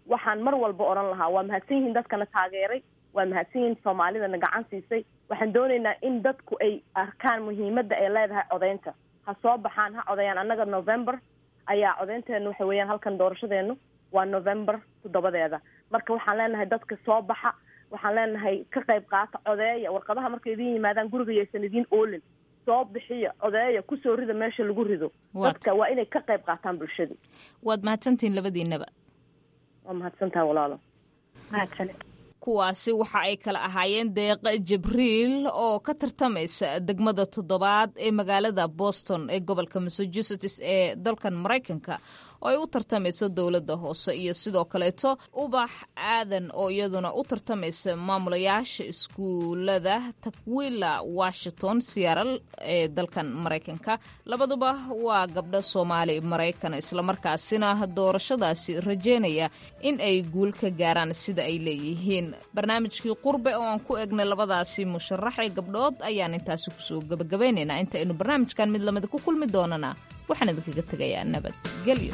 waxaan mar walba odhan lahaa waa mahadsan yihiin dadkana taageeray waa mahadsan yihiin soomaalidana gacan siisay waxaan doonaynaa in dadku ay arkaan muhiimadda ay leedahay codeynta ha soo baxaan ha codeyaan annaga november ayaa codeynteenu waxa weeyaan halkan doorashadeenu waa november toddobadeeda marka waxaan leenahay dadka soo baxa waxaan leenahay ka qayb qaata codeeya warqadaha markay idin yimaadaan guriga yaysan idiin oolin soo bixiya codeeya kusoo rida meesha lagu rido dadka waa inay ka qayb qaataan bulshadii waad mahadsantihiin labadiinaba waa mahadsantaha walaalo mahadsane kuwaasi waxa ay kala ahaayeen deeqa jibriil oo ka tartamaysa degmada toddobaad ee magaalada boston ee gobolka massachusetts ee dalkan maraykanka oo ay u tartamayso dowladda hoose iyo sidoo kaleeto ubax aadan oo iyaduna u tartamaysa maamulayaasha iskuulada takwila washington siyaaral ee dalkan maraykanka labaduba waa gabdho soomaali maraykan islamarkaasina doorashadaasi rajeynaya in ay guul ka gaaraan sida ay leeyihiin barnaamijkii qurbe oo aan ku egnay labadaasi musharax ee gabdhood ayaan intaasi kusoo gabagabaynaynaa inta aynu barnaamijkan mid lamida ku kulmi doonana waxaan idinkaga tegayaa nabadgelyo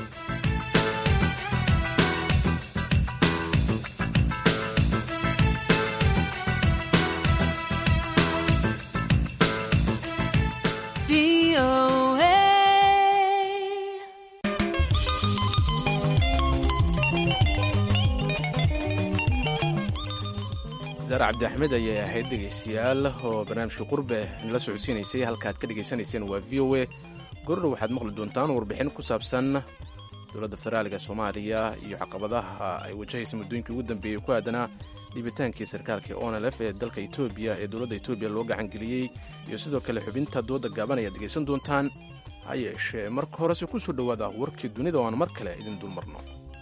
zaare cabdi axmed ayay ahayd dhegaystayaal oo barnaamijkii qurbe nala socodsiinaysay halkaad ka dhegaysanayseen waa v o a gorodhow waxaad maqli doontaan warbixin ku saabsan dowladda federaaliga soomaaliya iyo caqabadaha ay wajahaysa muddooyinkii ugu dambeeyey ku aadanaa dhiibitaankii sarkaalkii onlf ee dalka etoobiya ee dowladda etoobiya loo gacangeliyey iyo sidoo kale xubinta dooda gaaban ayaad dhegaysan doontaan ha yeeshee marka horese ku soo dhowaada warkii dunida oo aan mar kale idin dulmarno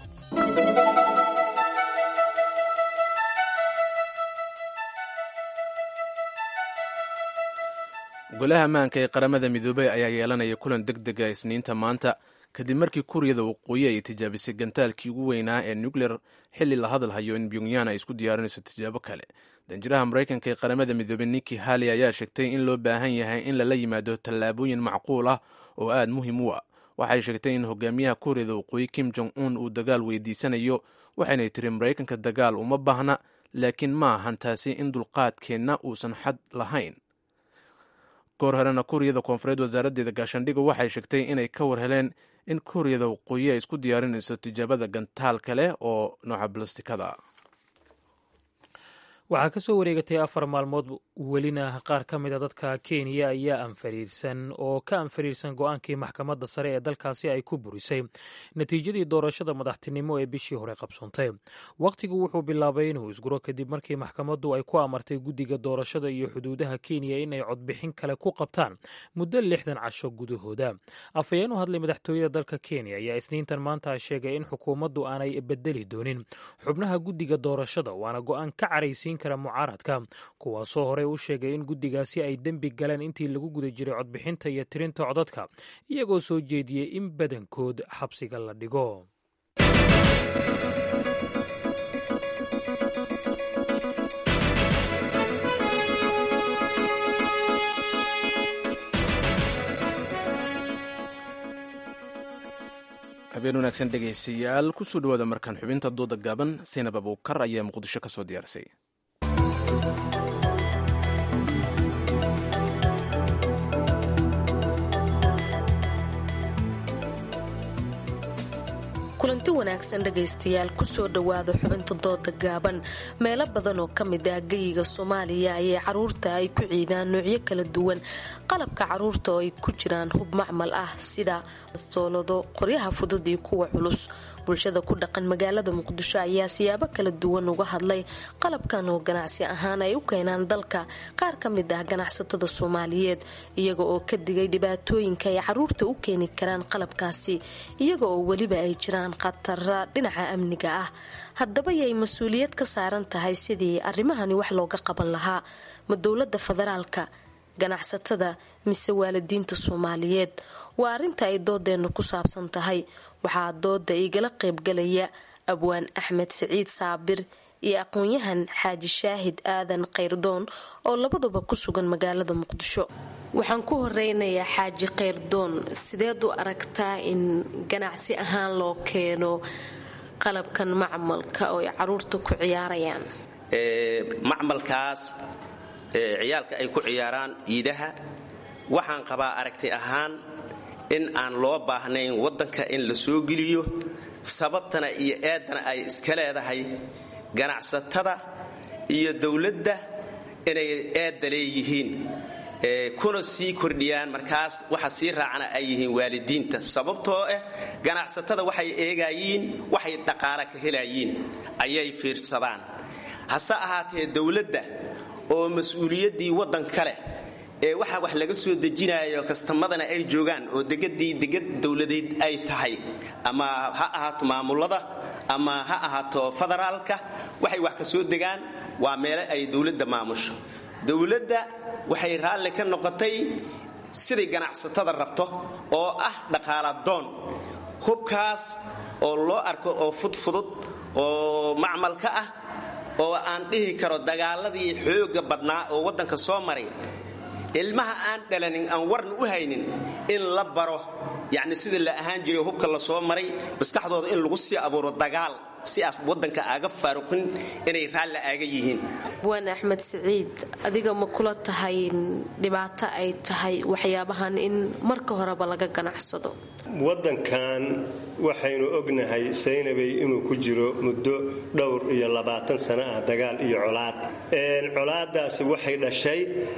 golaha ammaanka ee qaramada midoobey ayaa yeelanaya kulan deg dega isniinta maanta kadib markii kuuriyada waqooyi ay tijaabisay gantaalkii ugu weynaa ee nucleer xilli la hadalhayo in pyongyan ay isku diyaarinayso tijaabo kale danjiraha maraykanka ee qaramada midoobey niki hali ayaa sheegtay in loo baahan yahay in lala yimaado tallaabooyin macquul ah oo aad muhiim u ah waxay sheegtay in hogaamiyaha kuuriyada waqooyi kim jong un uu dagaal weydiisanayo waxaynay tiri maraykanka dagaal uma baahna laakiin ma ahan taasi in dulqaadkeenna uusan xad lahayn goor horena kuuriyada koonfureed wasaaraddeeda gaashaandhiga waxay sheegtay inay ka war heleen in kuuriyada waqooyi ay isku diyaarinayso tijaabada gantaal kale oo nooca balastikada waxaa ka soo wareegatay afar maalmood welina qaar ka mid a dadka kenya ayaa anfariirsan oo ka anfariirsan go-aankii maxkamadda sare ee dalkaasi ay ku burisay natiijadii doorashada madaxtinimo ee bishii hore qabsoontay wakhtigu wuxuu bilaabay inuu isguro kadib markii maxkamaddu ay ku amartay guddiga doorashada iyo xuduudaha kenya inay codbixin kale ku qabtaan muddo lixdan casho gudahooda afhayeen u hadlay madaxtooyada dalka kenya ayaa isniintan maanta sheegay in xukuumaddu aanay bedeli doonin xubnaha guddiga doorashada waana go-aan ka caraysiin kara mucaaradka kuwaasoo horey u sheegay in guddigaasi ay dembi galeen intii lagu guda jiray codbixinta iyo tirinta codadka iyagoo soo jeediyey in badankood xabsiga la dhigo habeen wanaagsan dhegaystayaal kusoo dhawaada markaan xubinta dooda gaaban saynab abuukar ayaa muqdisho ka soo diyaarisay kulanti wanaagsan dhegaystayaal kusoo dhowaada xubinta dooda gaaban meelo badan oo ka mid ah geyiga soomaaliya ayay caruurta ay ku ciidaan noocyo kala duwan qalabka caruurta oo ay ku jiraan hub macmal ah sida soolado qoryaha fudud iyo kuwa culus bulshada ku dhaqan magaalada muqdisho ayaa siyaabo kala duwan uga hadlay qalabkan oo ganacsi ahaan ay u keenaan dalka qaar ka mid ah ganacsatada soomaaliyeed iyaga oo ka digay dhibaatooyinka ay caruurta u keeni karaan qalabkaasi iyaga oo weliba ay jiraan khatara dhinaca amniga ah haddaba yay mas-uuliyad ka saaran tahay sidii arrimahani wax looga qaban lahaa ma dowlada federaalka ganacsatada mise waalidiinta soomaaliyeed waa arrinta ay doodeennu ku saabsan tahay waxaa dooda igala qaybgalaya abwaan axmed siciid saabir iyo aqoon-yahan xaaji shaahid aadan kayrdoon oo labaduba ku sugan magaalada muqdisho waxaan ku horeynayaa xaaji kayrdoon sideed u aragtaa in ganacsi ahaan loo keeno qalabkan macmalka oo ay caruurta ku ciyaarayaan macmalkaas ciyaalka ay ku ciyaaraan iidaha waxaan qabaa aragti ahaan in aan loo baahnayn waddanka in la soo geliyo sababtana iyo eedana ay iska leedahay ganacsatada iyo dowladda inay eedda leeyihiin kuna sii kordhiyaan markaas waxa sii raacana ay yihiin waalidiinta sababtoo ah ganacsatada waxay eegayiin waxay dhaqaale ka helayiin ayay fiirsadaan hase ahaatee dowladda oo mas-uuliyaddii waddanka leh ee waxa wax laga soo dejinayo kastamadana ay joogaan oo degadii degad dowladeed ay tahay ama ha ahaato maamulada ama ha ahaato federaalka waxay wax ka soo degaan waa meele ay dowladda maamusho dowladda waxay raalli ka noqotay siday ganacsatada rabto oo ah dhaqaaladoon hubkaas oo loo arko oo fudfudud oo macmalka ah oo aan dhihi karo dagaaladii xooga badnaa oo waddanka soo maray ilmaha aan dhalanin aan warna u haynin in la baro yacni sida la ahaan jiray hubka la soo maray maskaxdooda in lagu sii abuuro dagaal si aas waddanka aaga faaruqin inay raalli aaga yihiin waan axmed siciid adiga ma kula tahay dhibaato ay tahay waxyaabahan in marka horeba laga ganacsado waddankan waxaynu ognahay saynabay inuu ku jiro muddo dhowr iyo labaatan sano ah dagaal iyo colaad colaadaasi waxay dhashay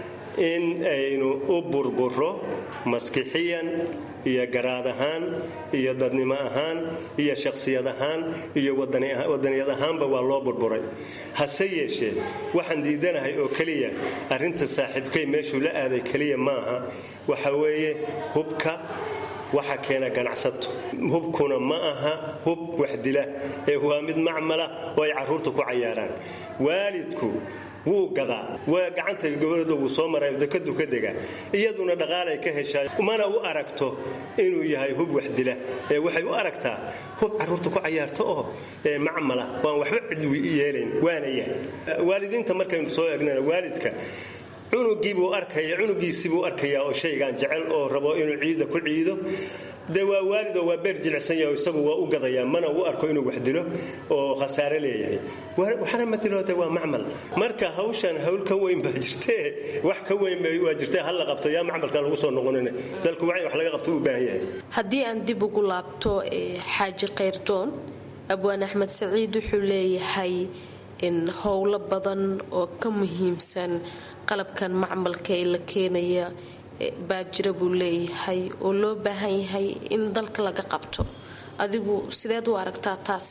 in aynu u burburo maskixiyan iyo garaad ahaan iyo dadnimo ahaan iyo shakhsiyad ahaan iyo wadaniyad ahaanba waa loo burburay hase yeeshee waxaan diidanahay oo keliya arrinta saaxiibkay meeshuu la aaday keliya maaha waxa weeye hubka waxa keena ganacsato hubkuna ma aha hub waxdila ee waa mid macmala oo ay carruurta ku cayaaraan waalidku wuu gadaa waa gacanta gabadhooda wuu soo maray dekadu ka degaa iyaduna dhaqaalay ka heshaa mana u aragto inuu yahay hub waxdila ee waxay u aragtaa hub carruurta ku cayaarta oo macmala waan waxba cid yeelayn waana yahay waalidiinta markaynu soo egnana waalidka cunugiibuu arkaya cunugiisibuu arkayaa oo shaygaan jecel oo rabo inuu ciida ku ciido de waa waalid oo waa beer jilicsan yahay isagu waa u gadayaa mana u arko inuu wax dilo oo khasaare leeyahay waxna ma dilooda waa macmal marka hawshan hawl ka weyn baa jirtee wax ka weyn waa jirtee hal la qabto yaa macmalka lagu soo noqonin dalku wax laga qabto u baahan yahay haddii aan dib ugu laabto xaaji kayrdoon abwaan axmed saciid wuxuu leeyahay in howlo badan oo ka muhiimsan qalabkan macmalka ee la keenaya baa jira buu leeyahay oo loo baahan yahay in dalka laga qabto adigu sideed u aragtaa taas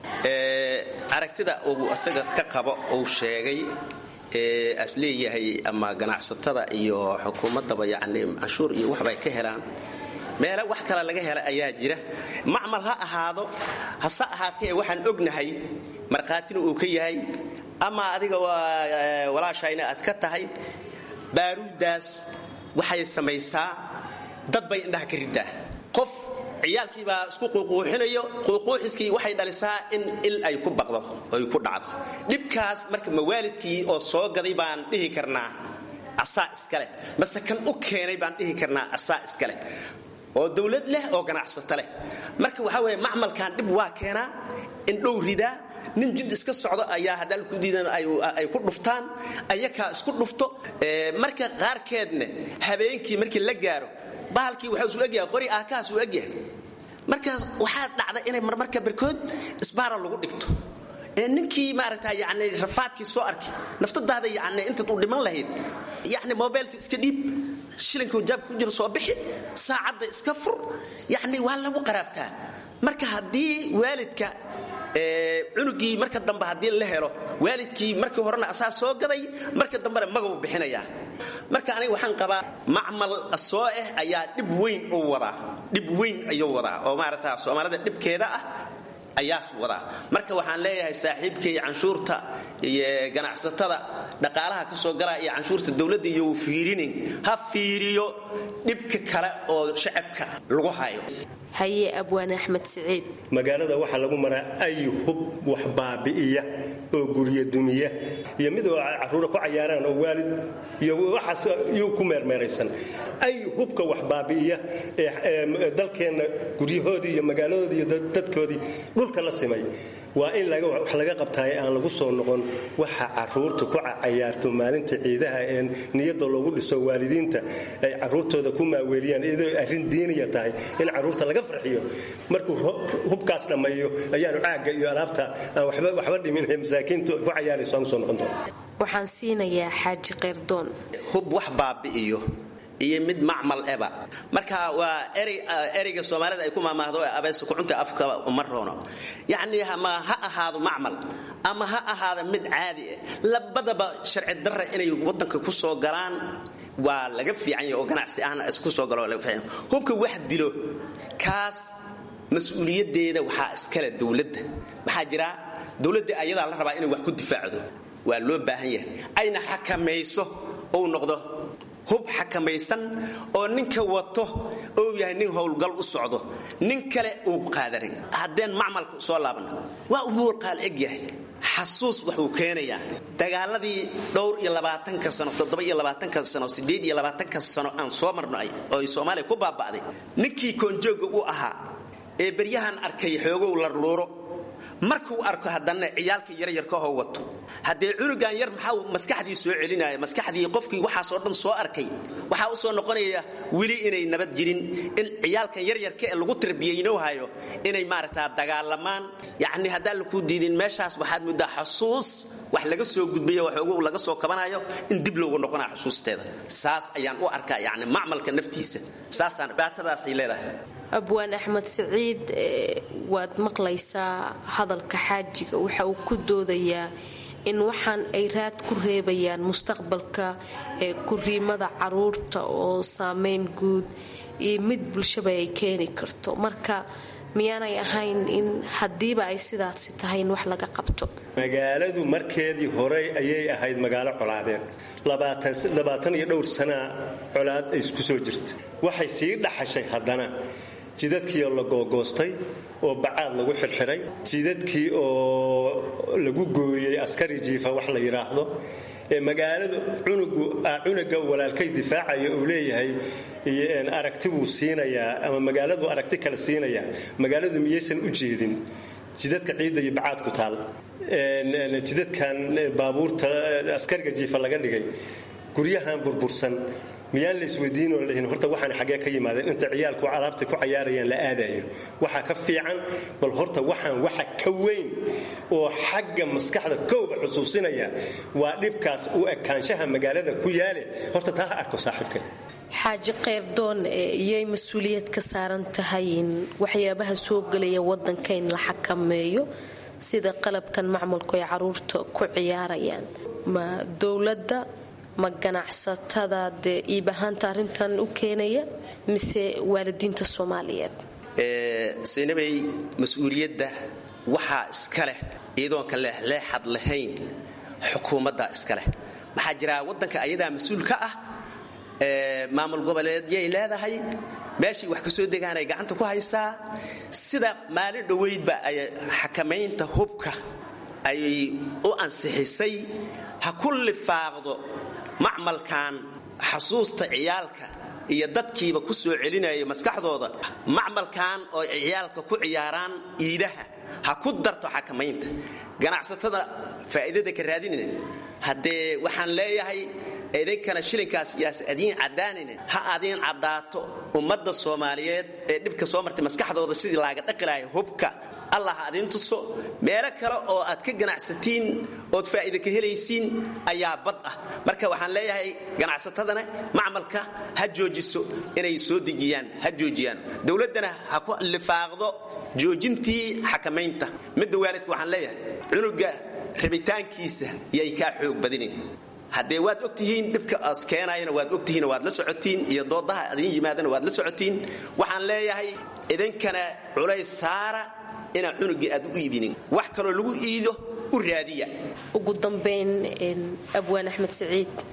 aragtida uu asaga ka qabo uu sheegay as leeyahay ama ganacsatada iyo xukuumaddaba yacni canshuur iyo waxbay ka helaan meele wax kale laga hela ayaa jira macmal ha ahaado hase ahaatee waxaan ognahay markhaatina uu ka yahay ama adiga walaashayna aad ka tahay baaruuddaas waxay samaysaa dad bay indhaha ka riddaa qof ciyaalkiibaa isku quuquuxinayo quuquuxiskii waxay dhalisaa in il ay ku baqdo oy ku dhacdo dhibkaas marka mawaalidkii oo soo gaday baan dhihi karnaa asaa iskaleh mase kan u keenay baan dhihi karnaa asaa iskaleh oo dowlad leh oo ganacsato leh marka waxaa weeye macmalkan dhib waa keenaa indhow ridaa nin jid iska socdo ayaa haddaan ku diidan ay ku dhuftaan ayakaa isku dhufto marka qaarkeedna habeenkii markii la gaaro bahalkii waxaa isu egyahay qori aakahaas uu egyahay markaas waxaa dhacda inay marmarka barkood isbaara lagu dhigto ninkii maaragta yani rafaadkii soo arkay naftadaada yani intaad u dhiman lahayd yani mobaylka iska dhiib shilinka jaabka ku jiro soo bixi saacadda iska fur yani waa lagu qaraabtaa marka haddii waalidka cunugii marka dambe haddii la helo waalidkii markii horena asaa soo gaday marka dambena magabu bixinayaa marka aniga waxaan qabaa macmal soo ah ayaa dhib weyn u wadaa dhib weyn ayuu wadaa oo maarata soomaalida dhibkeeda ah ayaas wadaa marka waxaan leeyahay saaxiibkay canshuurta iyo ganacsatada dhaqaalaha ka soo galaa iyo canshuurta dowladda iyo uu fiirinin ha fiiriyo dhibka kale oo shacabka lagu hayo haye abwaane axmed siciid magaalada waxaa lagu maraa ay hub wax baabi'iya oo gurya dumiya iyo mid oo caruura ku cayaaraan oo waalid iyo waxaas yuu ku meermeeraysan ay hubka wax baabi'iya ee dalkeenna guryahoodii iyo magaaladoodii iyo dadkoodii dhulka la simay waa in wax laga qabtaaye aan lagu soo noqon waxa caruurta ku cayaarto maalinta ciidaha ee niyadda loogu dhiso waalidiinta ay caruurtooda ku maaweeliyaan iyadoo arrin diiniya tahay in caruurta laga farxiyo markuu hubkaas dhammeeyo ayaanu caagga iyo alaabta aan waxba dhimin masaakiintu ku cayaarayso aan usoo noqon doona waxaan siinayaa xaaji keyrdoon hub wax baabi'iyo iyo mid macmal eba marka waa ereyga soomaalida ay ku maamaahdo abeese kucunta afka uma roono yacni ama ha ahaado macmal ama ha ahaado mid caadi ah labadaba sharci darra inay wadanka ku soo galaan waa laga fiican yahay oo ganacsi ahna isku soo galo laga fiican hubka wax dilo kaas mas-uuliyaddeeda waxaa iskale dowladda maxaa jira dowladda ayadaa la rabaa inay wax ku difaacdo waa loo baahan yahay ayna xakamayso ou noqdo hub xakamaysan oo ninka wato ou yahay nin howlgal u socdo nin kale uu qaadarin haddeen macmalka soo laabna waa umuur qaal eg yahay xasuus waxuu keenayaa dagaaladii dhowr iyo labaatanka sano toddoba iyo labaatanka sano siddeed iyo labaatanka sano aan soo marnay oo ay soomaaliya ku baaba'day ninkii koonjooga u ahaa ee beryahan arkay xoogow larluuro markuu arko haddana ciyaalka yaryarkaoo wato haddee cunugan yar maxaa maskaxdii soo celinaya maskaxdii qofkii waxaasoo dhan soo arkay waxaa u soo noqonaya weli inay nabad jirin in ciyaalkan yaryarka ee lagu tarbiyeynohayo inay maaragtaa dagaalamaan yacni haddaan lakuu diidin meeshaas waxaad muddaa xasuus wax laga soo gudbayo waxoogu laga soo kabanayo in dib loogu noqonaya xusuusteeda saas ayaan u arkaa yacni macmalka naftiisa saastaan dhibaatadaasay leedahay abwaan axmed siciid waad maqlaysaa hadalka xaajiga waxa uu ku doodayaa in waxaan ay raad ku reebayaan mustaqbalka ee kuriimada caruurta oo saameyn guud iyo mid bulshaba ay keeni karto marka miyaanay ahayn in haddiiba ay sidaasi tahay in wax laga qabto magaaladu markeedii horey ayay ahayd magaalo colaadeen labaatan iyo dhowr sanaa colaad ay isku soo jirta waxay sii dhaxashay haddana jidadkii oo la googoostay oo bacaad lagu xirxiray jidadkii oo lagu gooyey askari jiifa wax la yidhaahdo ee magaaladu cunuga walaalkay difaacaya uu leeyahay aragti buu siinayaa ama magaaladu aragti kale siinayaa magaaladu miyaysan u jeedin jidadka ciidda iyo bacaad ku taal jidadkan baabuurta askariga jiifa laga dhigay guryahan burbursan miyaan la isweydiinoo lahin horta waxaan xaggee ka yimaadeen inta ciyaalku alaabtay ku cayaarayaan la aadayo waxaa ka fiican bal horta waxaan waxa ka weyn oo xagga maskaxda kowba xusuusinaya waa dhibkaas u ekaanshaha magaalada ku yaale horta taa ha arko saaxiibka xaaji keyrdoon iyay mas-uuliyad ka saaran tahay in waxyaabaha soo gelaya wadanka in la xakameeyo sida qalabkan macmulku ay caruurta ku ciyaarayaan ma dowladda ma ganacsatada dee iibahaanta arrintan u keenaya mise waalidiinta soomaaliyeed saynabay mas-uuliyadda waxaa iska leh iyadoonka leexleexad lahayn xukuumadda iska leh maxaa jira waddanka ayadaa mas-uul ka ah maamul goboleedyay leedahay meeshay wax ka soo degaanay gacanta ku haysaa sida maalin dhoweydba ay xakamaynta hubka ay u ansixisay ha ku lifaaqdo macmalkan xasuusta ciyaalka iyo dadkiiba ku soo celinaya maskaxdooda macmalkan oo ciyaalka ku ciyaaraan iidaha ha ku darto xakamaynta ganacsatada faa'iidada ka raadinayna haddee waxaan leeyahay idinkana shilinkaas yaas adiin caddaanine ha adiin caddaato ummadda soomaaliyeed ee dhibka soo martay maskaxdooda sidii laaga dhaqi lahay hubka allah ha adiin tuso meelo kale oo aad ka ganacsatiin ood faa'iida ka helaysiin ayaa bad ah marka waxaan leeyahay ganacsatadana macmalka ha joojiso inay soo dejiyaan ha joojiyaan dowladdana ha ku lifaaqdo joojintii xakamaynta midda waalidka waxaan leeyahay cunuga rabitaankiisa yay kaa xoog badinin haddee waad ogtihiin dhibka aas keenayana waad ogtihiin waad la socotiin iyo doodaha adin yimaadana waad la socotiin waxaan leeyahay idinkana culays saara inaan cunugii aad u iibinin wax kaloo lagu iido u raadiya ugu dambayn abwaan axmed saciid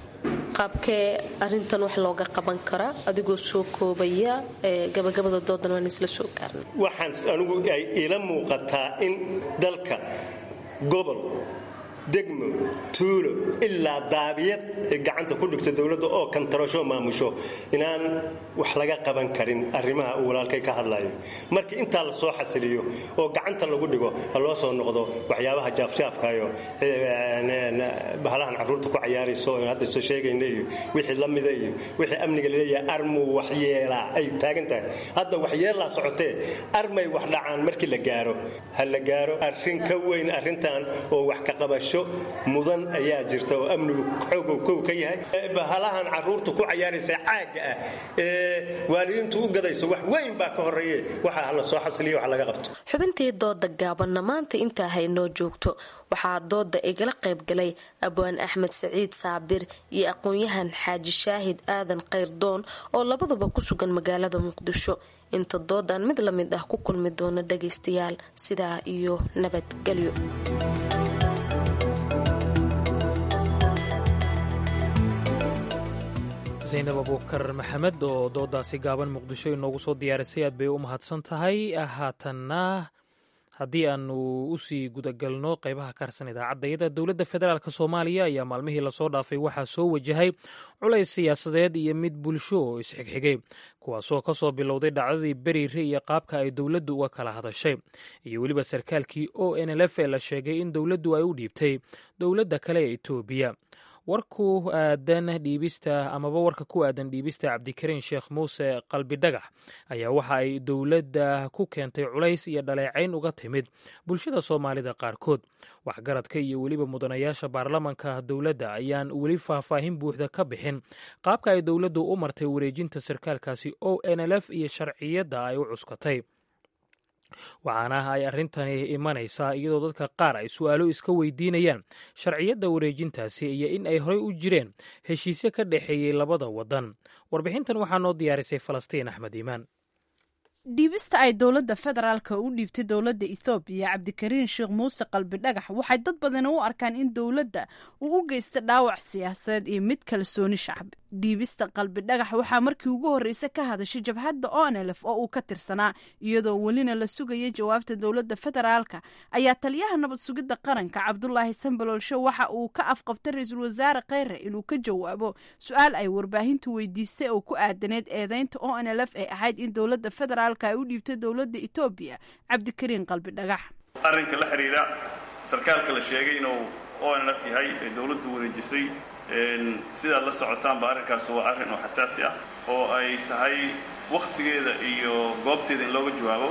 qaabkee arintan wax looga qaban karaa adigoo soo koobaya gabagabada doodan waan isla soo gaarnay waxaan anigu ay ila muuqataa in dalka gobol degmo tuulo ilaa daabiyad ay gacanta ku dhigto dowladda oo kantarasho maamusho inaan wax laga qaban karin arrimaha uu walaalkay ka hadlayo markii intaa la soo xasiliyo oo gacanta lagu dhigo ha loo soo noqdo waxyaabaha jaafjaafkayo bahalahan carruurta ku cayaarayso hadda soo sheegayna iyo wixii la mida iyo wixii amniga laleeyahay armuu waxyeelaa ay taagan tahay hadda waxyeellaa socotee armay wax dhacaan markii la gaaro ha la gaaro arrin ka weyn arrintan oo wax ka qabasho mudan ayaa jirta oo amnigu xoogow kow ka yahay bahalahan carruurta ku cayaaraysa caagga ah ee waalidiintu u gadayso wax weyn baa ka horeeye waxa hala soo xasiliyo wax laga qabto xubintii dooda gaabanna maanta intaa haynoo joogto waxaa dooda igala qaybgalay abwaan axmed saciid saabir iyo aqoon-yahan xaaji shaahid aadan kayrdoon oo labaduba ku sugan magaalada muqdisho inta doodan mid la mid ah ku kulmi doona dhagaystayaal sidaa iyo nabadgelyo zaynab abuukar maxamed oo doodaasi gaaban muqdisho inoogu soo diyaarisay aad bay u mahadsan tahay haatanna haddii aanu usii gudagalno qeybaha ka harsan idaacadayada dowladda federaalk soomaaliya ayaa maalmihii lasoo dhaafay waxaa soo wajahay culays siyaasadeed iyo mid bulsho oo isxigxigay kuwaasoo kasoo bilowday dhacdadii beriire iyo qaabka ay dowladdu uga kala hadashay iyo weliba sarkaalkii o n l f ee la sheegay in dowladdu ay u dhiibtay dowladda kale ee etoobiya warku aadan dhiibista amaba warka ku aadan dhiibista cabdikariin sheekh muuse qalbidhagax ayaa waxa ay dowladda ku keentay culays iyo dhaleecayn uga timid bulshada soomaalida qaarkood waxgaradka iyo weliba mudanayaasha baarlamanka dowladda ayaan weli faahfaahin buuxda ka bixin qaabka ay dowladdu u martay wareejinta sarkaalkaasi o n l f iyo sharciyadda ay u cuskatay waxaana ay arrintani imanaysaa iyadoo dadka qaar ay su'aalo iska weydiinayaan sharciyadda wareejintaasi iyo in ay horey u jireen heshiisyo ka dhexeeyey labada waddan warbixintan waxaa noo diyaarisay falastiin axmed iimaan dhiibista ay dowladda federaalka u dhiibtay dowladda ethoobiya cabdikariin sheekh muuse qalbidhagax waxay dad badani u arkaan in dowladda uu u geysta dhaawac siyaasadeed iyo mid kalsooni shacbi dhiibista qalbidhagax waxaa markii ugu horreysay ka hadashay jabhadda onelef oo uu ka tirsanaa iyadoo welina la sugaya jawaabta dowladda federaalka ayaa taliyaha nabad sugidda qaranka cabdulaahi sambaloolsho waxa uu ka afqabtay ra-iisul wasaare kheyre inuu ka jawaabo su-aal ay warbaahintu weydiistay oo ku aadaneed eedeynta onlf ee ahayd in dowladda federaal ay u dhiibtay dowladda etoobiya cabdikariin qalbi dhagax arrinka la xidhiidha sarkaalka la sheegay inuu onlf yahay ee dowladdu wareejisay sidaad la socotaanba arrinkaas waa arrin oo xasaasi ah oo ay tahay wakhtigeeda iyo goobteeda in looga jawaabo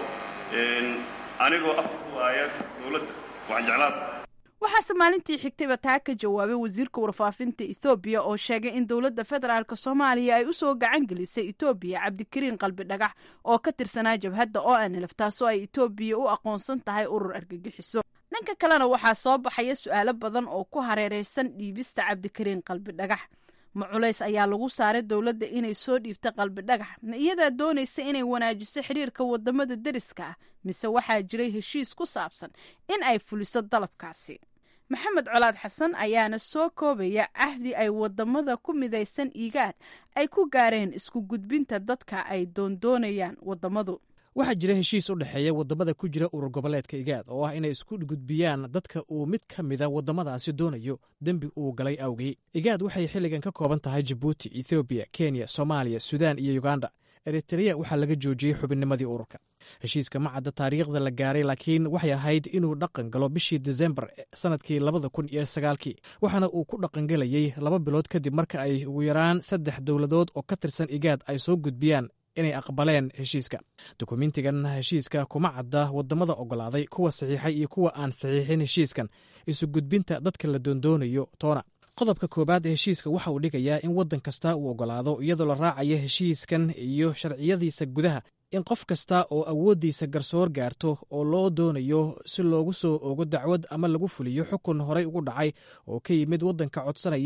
anigoo afwaaya dowladda waxaan jeclaa waxaase maalintii xigtayba taa ka jawaabay wasiirka warfaafinta ethoobiya oo sheegay in dowladda federaalk soomaaliya ay usoo gacan gelisay etoobiya cabdikariin qalbi dhagax oo ka tirsanaa jabhadda o n lf taasoo ay etoobiya u aqoonsan tahay urur argagixiso dhanka kalena waxaa soo baxaya su-aalo badan oo ku hareereysan dhiibista cabdikariin qalbi dhagax ma culays ayaa lagu saaray dowladda inay soo dhiibta qalbi dhagax ma iyadaa doonaysa inay wanaajiso xiriirka wadamada deriska ah mise waxaa jiray heshiis ku saabsan in ay fuliso dalabkaasi maxamed colaad xasan ayaana soo koobaya cahdi ay wadamada ku midaysan igaad ay ku gaareen isku gudbinta dadka ay doondoonayaan wadamadu waxaa jira heshiis u dhexeeya wadamada ku jira urur goboleedka igaad oo ah inay isku gudbiyaan dadka uu mid ka mida wadamadaasi doonayo dembi uu galay awgey igaad waxay xilligan ka kooban tahay jabuuti ethoobiya kenya soomaaliya suudaan iyo uganda eritreya waxaa laga joojiyey xubinnimadii ururka heshiiska ma cadda taariikhda la gaaray laakiin waxay ahayd inuu dhaqan galo bishii desembar sanadkii labada kun iyo sagaalkii waxaana uu ku dhaqangelayey laba bilood kadib marka ay ugu yaraan saddex dowladood oo ka tirsan igaad ay soo gudbiyaan inay aqbaleen heshiiska dukumentigan heshiiska kuma cadda wadamada ogolaaday kuwa saxiixay iyo kuwa aan saxiixin heshiiskan isu gudbinta dadka la doondoonayo toona qodobka koowaad ee heshiiska waxa uu dhigayaa in waddan kasta uu ogolaado iyadoo la raacayo heshiiskan iyo sharciyadiisa gudaha in qof kasta oo awooddiisa garsoor gaarto oo loo doonayo si loogu soo ogo dacwad ama lagu fuliyo xukun horey ugu dhacay oo ka yimid waddanka codsanaya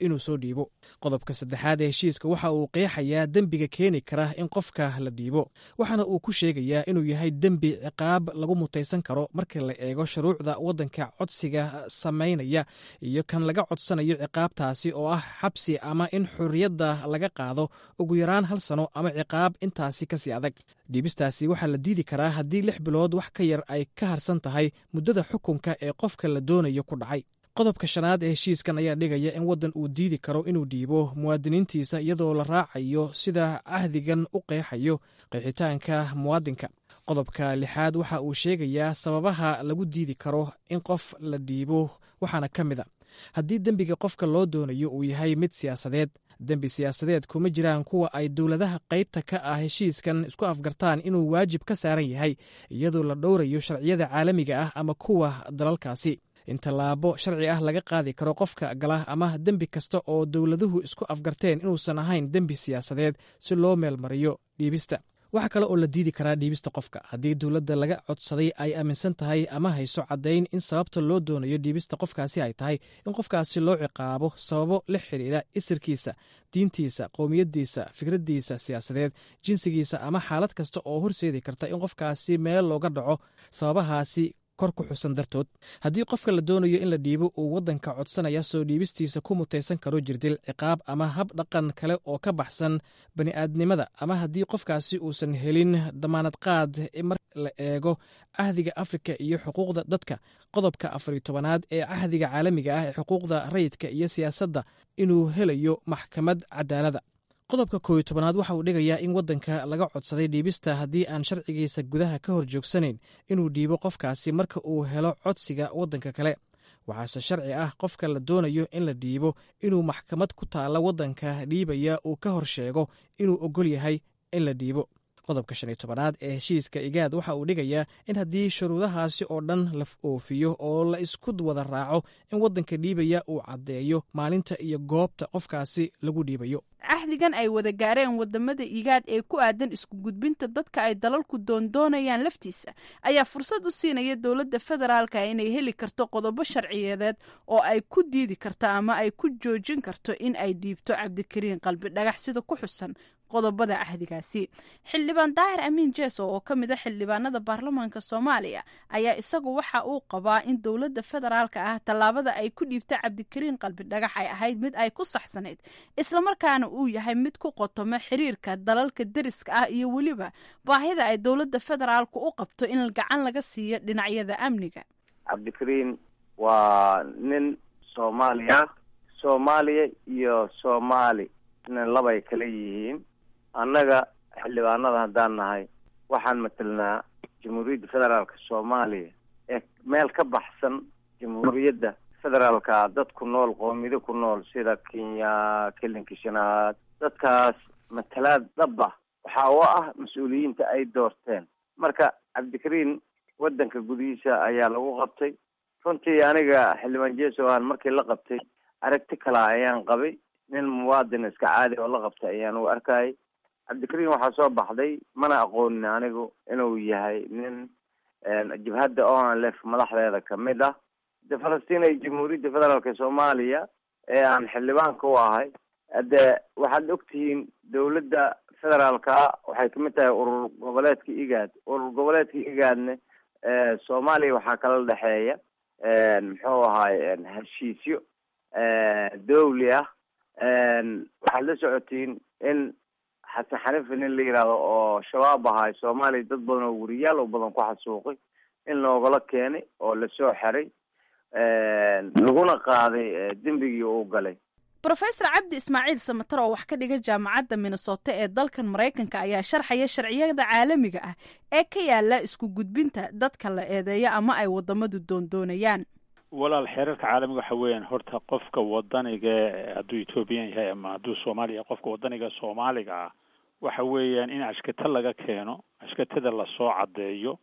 inuu soo dhiibo qodobka saddexaad ee heshiiska waxa uu qeexayaa dembiga keeni kara in qofka la dhiibo waxaana uu ku sheegayaa inuu yahay dembi ciqaab lagu mutaysan karo marka la eego shuruucda waddanka codsiga samaynaya iyo kan laga codsanayo ciqaabtaasi oo ah xabsi ama in xorriyadda laga qaado ugu yaraan hal sano ama ciqaab intaasi kasii adag dhiibistaasi waxaa la diidi karaa haddii lix bilood wax ka yar ay ka harsan tahay muddada xukunka ee qofka la doonayo ku dhacay qodobka shanaad ee heshiiskan ayaa dhigaya in waddan uu diidi karo inuu dhiibo muwaadiniintiisa iyadoo la raacayo sida cahdigan u qeexayo qeexitaanka muwaadinka qodobka lixaad waxa uu sheegayaa sababaha lagu diidi karo in qof la dhiibo waxaana ka mid a haddii dembiga qofka loo doonayo uu yahay mid siyaasadeed dembi siyaasadeed kuma jiraan kuwa ay dowladaha qaybta ka ah heshiiskan isku afgartaan inuu waajib ka saaran yahay iyadoo la dhowrayo sharciyada caalamiga ah ama kuwa dalalkaasi in tallaabo sharci ah laga qaadi karo qofka gala ama dembi kasta oo dowladuhu isku afgarteen inuusan ahayn dembi siyaasadeed si loo meelmariyo dhiibista waxaa kale oo la diidi karaa dhiibista qofka haddii dowladda laga codsaday ay aaminsan tahay ama hayso caddayn in sababta loo doonayo dhiibista qofkaasi ay tahay in qofkaasi loo ciqaabo sababo la xidhiidha isirkiisa diintiisa qowmiyaddiisa fikraddiisa siyaasadeed jinsigiisa ama xaalad kasta oo horseedi karta in qofkaasi meel looga dhaco sababahaasi kor ku xusan dartood haddii qofka la doonayo in la dhiibo uu waddanka codsanaya soo dhiibistiisa ku mutaysan karo jirdil ciqaab ama hab dhaqan kale oo ka baxsan bani'aadnimada ama haddii qofkaasi uusan helin damaanad qaad mar la eego cahdiga afrika iyo xuquuqda dadka qodobka afariyo tobanaad ee cahdiga caalamiga ah ee xuquuqda rayidka iyo siyaasadda inuu helayo maxkamad cadaalada qodobka kooiyo tobanaad waxa uu dhigayaa in waddanka laga codsaday dhiibista haddii aan sharcigiisa gudaha ka hor joogsanayn inuu dhiibo qofkaasi marka uu helo codsiga waddanka kale waxaase sharci ah qofka la doonayo in la dhiibo inuu maxkamad ku taalla waddanka dhiibaya uu ka hor sheego inuu oggol yahay in la dhiibo qodobka shan iyo tobanaad ee heshiiska igaad waxa uu dhigayaa in haddii shuruudahaasi oo dhan la oofiyo oo la isku wada raaco in waddanka dhiibaya uu caddeeyo maalinta iyo goobta qofkaasi lagu dhiibayo cahdigan ay wada gaareen wadamada igaad ee ku aadan isku gudbinta dadka ay dalalku doondoonayaan laftiisa ayaa fursad u siinaya dowladda federaalka inay heli karto qodobo sharciyeedeed oo ay ku diidi karto ama ay ku joojin karto in ay dhiibto cabdikariin qalbi dhagax sida ku xusan qodobada cahdigaasi xildhibaan daahir amiin jeeso oo ka mid a xildhibaanada baarlamaanka soomaaliya ayaa isagu waxa uu qabaa in dowladda federaalka ah tallaabada ay ku dhiibta cabdikariin qalbi dhagax ay ahayd mid ay ku saxsanayd islamarkaana uu yahay mid ku qotoma xiriirka dalalka deriska ah iyo weliba baahida ay dowladda federaalku u qabto in gacan laga siiyo dhinacyada amniga cabdikariin waa nin soomaaliya soomaaliya iyo soomaali nin labay kala yihiin annaga xildhibaanada haddaan nahay waxaan matelnaa jamhuuriyadda federaalka soomaaliya ee meel ka baxsan jamhuuriyadda federaalka dad ku nool qoomiyado ku nool sida kenya kelinka shanaad dadkaas matalaad dhaba waxa oo ah mas-uuliyiinta ay doorteen marka cabdikariin waddanka gudihiisa ayaa lagu qabtay runtii aniga xildhibaan jeso aan markii la qabtay aragti kala ayaan qabay nin muwaadin iska caadi oo la qabtay ayaan u arkayay cabdikariin waxaa soo baxday mana aqoonin anigu inuu yahay nin jabhadda onlf madaxdeeda kamid ah de falastiin ay jamhuuriyadda federaalka soomaaliya ee aan xildhibaanka u ahay hade waxaad ogtihiin dowladda federaalka waxay kamid tahay urur goboleedka igaad urur goboleedka igaadne soomaaliya waxaa kala dhexeeya muxuu ahaay heshiisyo dowli ah waxaad la socotiin in xasan xanifi nin la yihahdo oo shabaab ahay soomaaliya dad badan oo weriyaal oo badan ku xasuuqay in loogala keenay oo lasoo xeray laguna qaaday dembigii uu galay rofesor cabdi ismaaciil samatar oo wax ka dhiga jaamacadda minnesota ee dalkan maraykanka ayaa sharxaya sharciyada caalamiga ah ee ka yaala isku gudbinta dadka la eedeeyo ama ay wadamadu doondoonayaan walaal xeerarka caalamiga waxa weeyaan horta qofka wadaniga hadduu ethoobiyan yahay ama hadduu soomaaliya qofka wadaniga soomaaliga ah waxa weeyaan in ashkata laga keeno ashkatada lasoo caddeeyo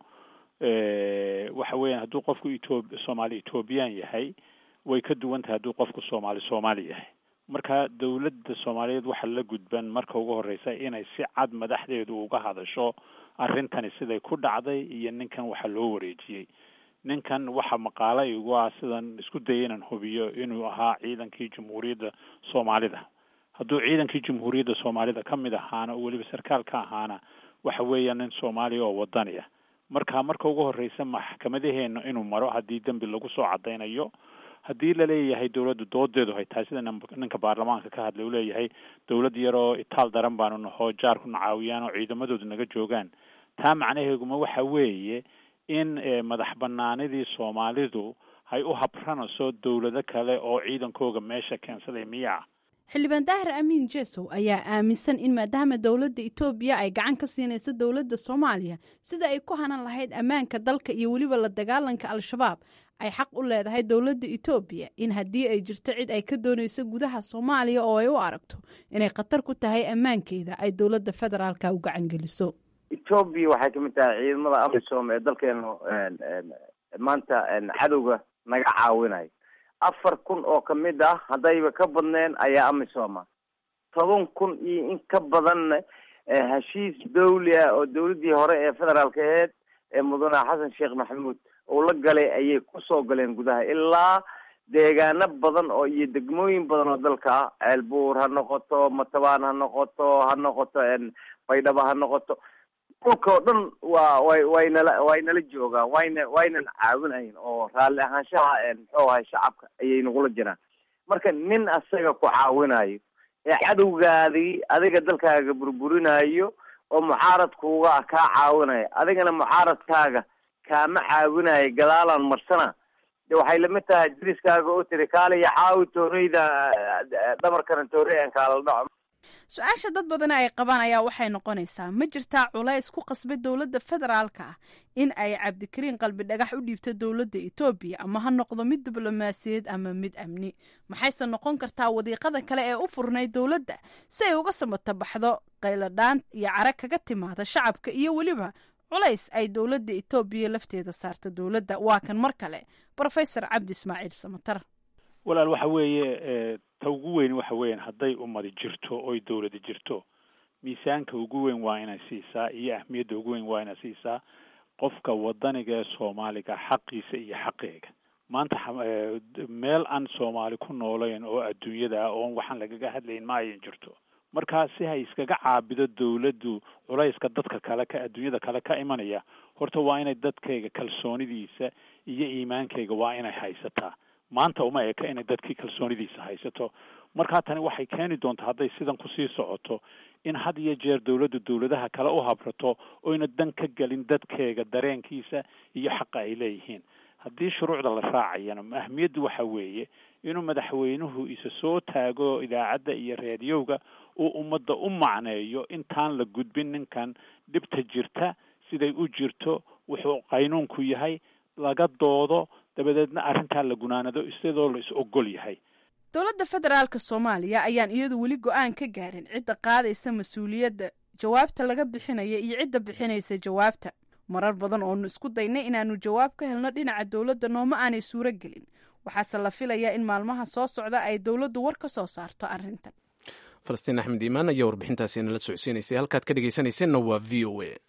waxa weeyaan hadduu qofku etho soomaali ethoobiyan yahay way ka duwan tahay hadduu qofku soomaali soomaali yahay marka dowladda soomaaliyeed waxaa la gudban marka ugu horeysa inay si cad madaxdeedu uga hadasho arrintani siday ku dhacday iyo ninkan waxa loo wareejiyey ninkan waxa maqaala igu ah sidan isku daya inaan hubiyo inuu ahaa ciidankii jamhuuriyadda soomaalida hadduu ciidankii jamhuuriyadda soomaalida ka mid ahaana oo weliba sarkaal ka ahaana waxa weeyaan nin soomaaliya oo wadaniya marka marka ugu horreysa maxkamadaheena inuu maro haddii dembi lagu soo cadaynayo haddii laleeyahay dowladda doodeedu hay tahay sida ninka baarlamaanka ka hadlay uu leeyahay dowlad yaroo itaal daran baanu naho jaarkuna caawiyaan oo ciidamadoodu naga joogaan taa macnaheeguma waxa weeye in madax banaanidii soomaalidu hay u habranayso dowlado kale oo ciidankooga meesha keensaday miyaa xildhibaan daahir amiin jesow ayaa aaminsan in maadaama dowladda etoobiya ay gacan ka siinayso dowladda soomaaliya sida ay ku hanan lahayd ammaanka dalka iyo weliba la dagaalanka al-shabaab ay xaq u leedahay dowladda etoobiya in haddii ay jirto cid ay ka doonayso gudaha soomaaliya oo ay u aragto inay khatar ku tahay ammaankeeda ay dowladda federaalka u gacan geliso etoobiya waxay kamid tahay ciidamada amisom ee dalkeenu maanta cadowga naga caawinayo afar kun oo kamid ah haddayba ka badneen ayaa amisoma toban kun iyo in ka badanna heshiis dawli ah oo dawladdii hore ee federaalka aheyd ee mudane xasan sheekh maxamuud uu la galay ayay kusoo galeen gudaha ilaa deegaano badan oo iyo degmooyin badan oo dalka ah ceelbuur ha noqoto matabaan ha noqoto ha noqoto baydhabo ha noqoto dhulka oo dhan waa way waynala waynala joogaan wayna waynana caawinayn oo raalli ahaanshaha muxuu ahay shacabka ayay nagula jiraan marka nin asaga ku caawinayo ee cadowgaadii adiga dalkaaga burburinayo oo mucaaradkuuga ah kaa caawinaya adigana mucaaradkaaga kaama caawinayo gadaalaan marsana de waxay lamid tahay diriskaaga oo tiri kaaliya caawi tooreyda dhamarkana toorey aan kaala dhaco su-aasha dad badana ay qabaan ayaa waxay noqonaysaa ma jirtaa culays ku qasbay dowladda federaalka ah in ay cabdikariin qalbi dhagax u dhiibto dowladda etoobiya ama ha noqdo mid diblomaasiyeed ama mid amni maxayse noqon kartaa wadiiqada kale ee u furnay dowladda si ay uga samatabaxdo qayladhaan iyo cara kaga timaada shacabka iyo weliba culays ay dowladda etoobiya lafteeda saarto dowladda waa kan mar kale rofesor cabdi ismaaciil samatar walaal waxa weeye ta ugu weyn waxa weeyaan hadday ummadi jirto oy dowladi jirto miisaanka ugu weyn waa inay siisaa iyo ahmiyadda ugu weyn waa inay siisaa qofka wadaniga ee soomaaliga xaqiisa iyo xaqeega maanta meel aan soomaali ku noolayn oo adduunyada ah oon waxaan lagaga hadlayn ma ayan jirto markaa si hay iskaga caabido dowladdu culayska dadka kale ka adduunyada kale ka imanaya horta waa inay dadkayga kalsoonidiisa iyo iimaankayga waa inay haysataa maanta uma eka inay dadkii kalsoonidiisa haysato markaa tani waxay keeni doontaa hadday sidan kusii socoto in had iyo jeer dowladdu dowladaha kale u habrato oyna dan ka gelin dadkeega dareenkiisa iyo xaqa ay leeyihiin haddii shuruucda la raacayana ahmiyaddu waxa weeye inuu madaxweynuhu isa soo taago idaacadda iyo reediyowga uu ummadda u macneeyo intaan la gudbin ninkan dhibta jirta siday u jirto wuxuu qaynuunku yahay laga doodo dabadeedna arrintaa la gunaanado isidoo la is ogol yahay dowladda federaalka soomaaliya ayaan iyadu weli go-aan ka gaarin cidda qaadaysa mas-uuliyadda jawaabta laga bixinaya iyo cidda bixinaysa jawaabta marar badan oonu isku daynay inaanu jawaab ka helno dhinaca dowladda nooma aanay suuro gelin waxaase la filayaa in maalmaha soo socda ay dowladdu war ka soo saarto arrintan falastiin axmed iimaan ayaa warbixintaasi nala socodsiinaysay halkaad ka dhegeysanayseena waa v o a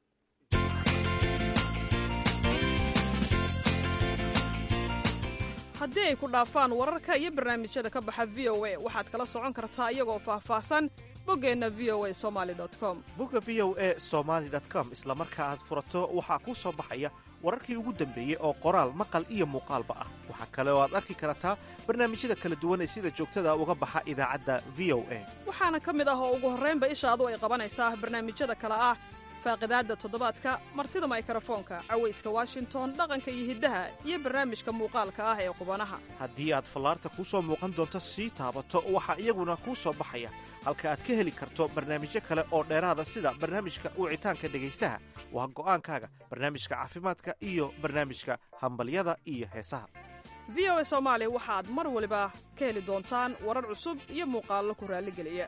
haddii ay ku dhaafaan wararka iyo barnaamijyada ka baxa v o a waxaad kala socon kartaa iyagoo faahfaahsan boggeenna v o a somali com bogga v o a somaali com isla marka aad furato waxaa kuu soo baxaya wararkii ugu dambeeyey oo qoraal maqal iyo muuqaalba ah waxaa kale oo aad arki kartaa barnaamijyada kala duwan ee sida joogtada uga baxa idaacadda v o a waxaana ka mid ah oo ugu horraynba ishaadu ay qabanaysaa barnaamijyada kale ah faaqidaadda toddobaadka martida maykrofoonka cawayska washington dhaqanka iyo hiddaha iyo barnaamijka muuqaalka ah ee qubanaha haddii aad fallaarta kuu soo muuqan doonto sii taabato waxaa iyaguna kuu soo baxaya halka aad ka heli karto barnaamijyo kale oo dheeraada sida barnaamijka wicitaanka dhegaystaha waa go'aankaaga barnaamijka caafimaadka iyo barnaamijka hambalyada iyo heesaha v o a soomaali waxaad mar waliba ka heli doontaan warar cusub iyo muuqaallo ku raalligeliya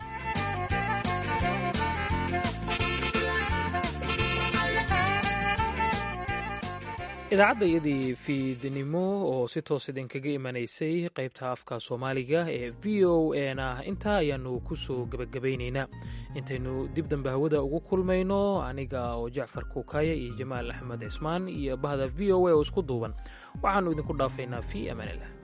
idaacadda iyadii fiidnimo oo si toos idinkaga imanaysay qaybta afka soomaaliga ee v o n ah intaa ayaanu ku soo gebagabaynaynaa intaynu dib dambe hawada ugu kulmayno aniga oo jacfar kuukaaye iyo jamaal axmed cismaan iyo bahda v o a oo isku duuban waxaannu idinku dhaafaynaa fi amaanillah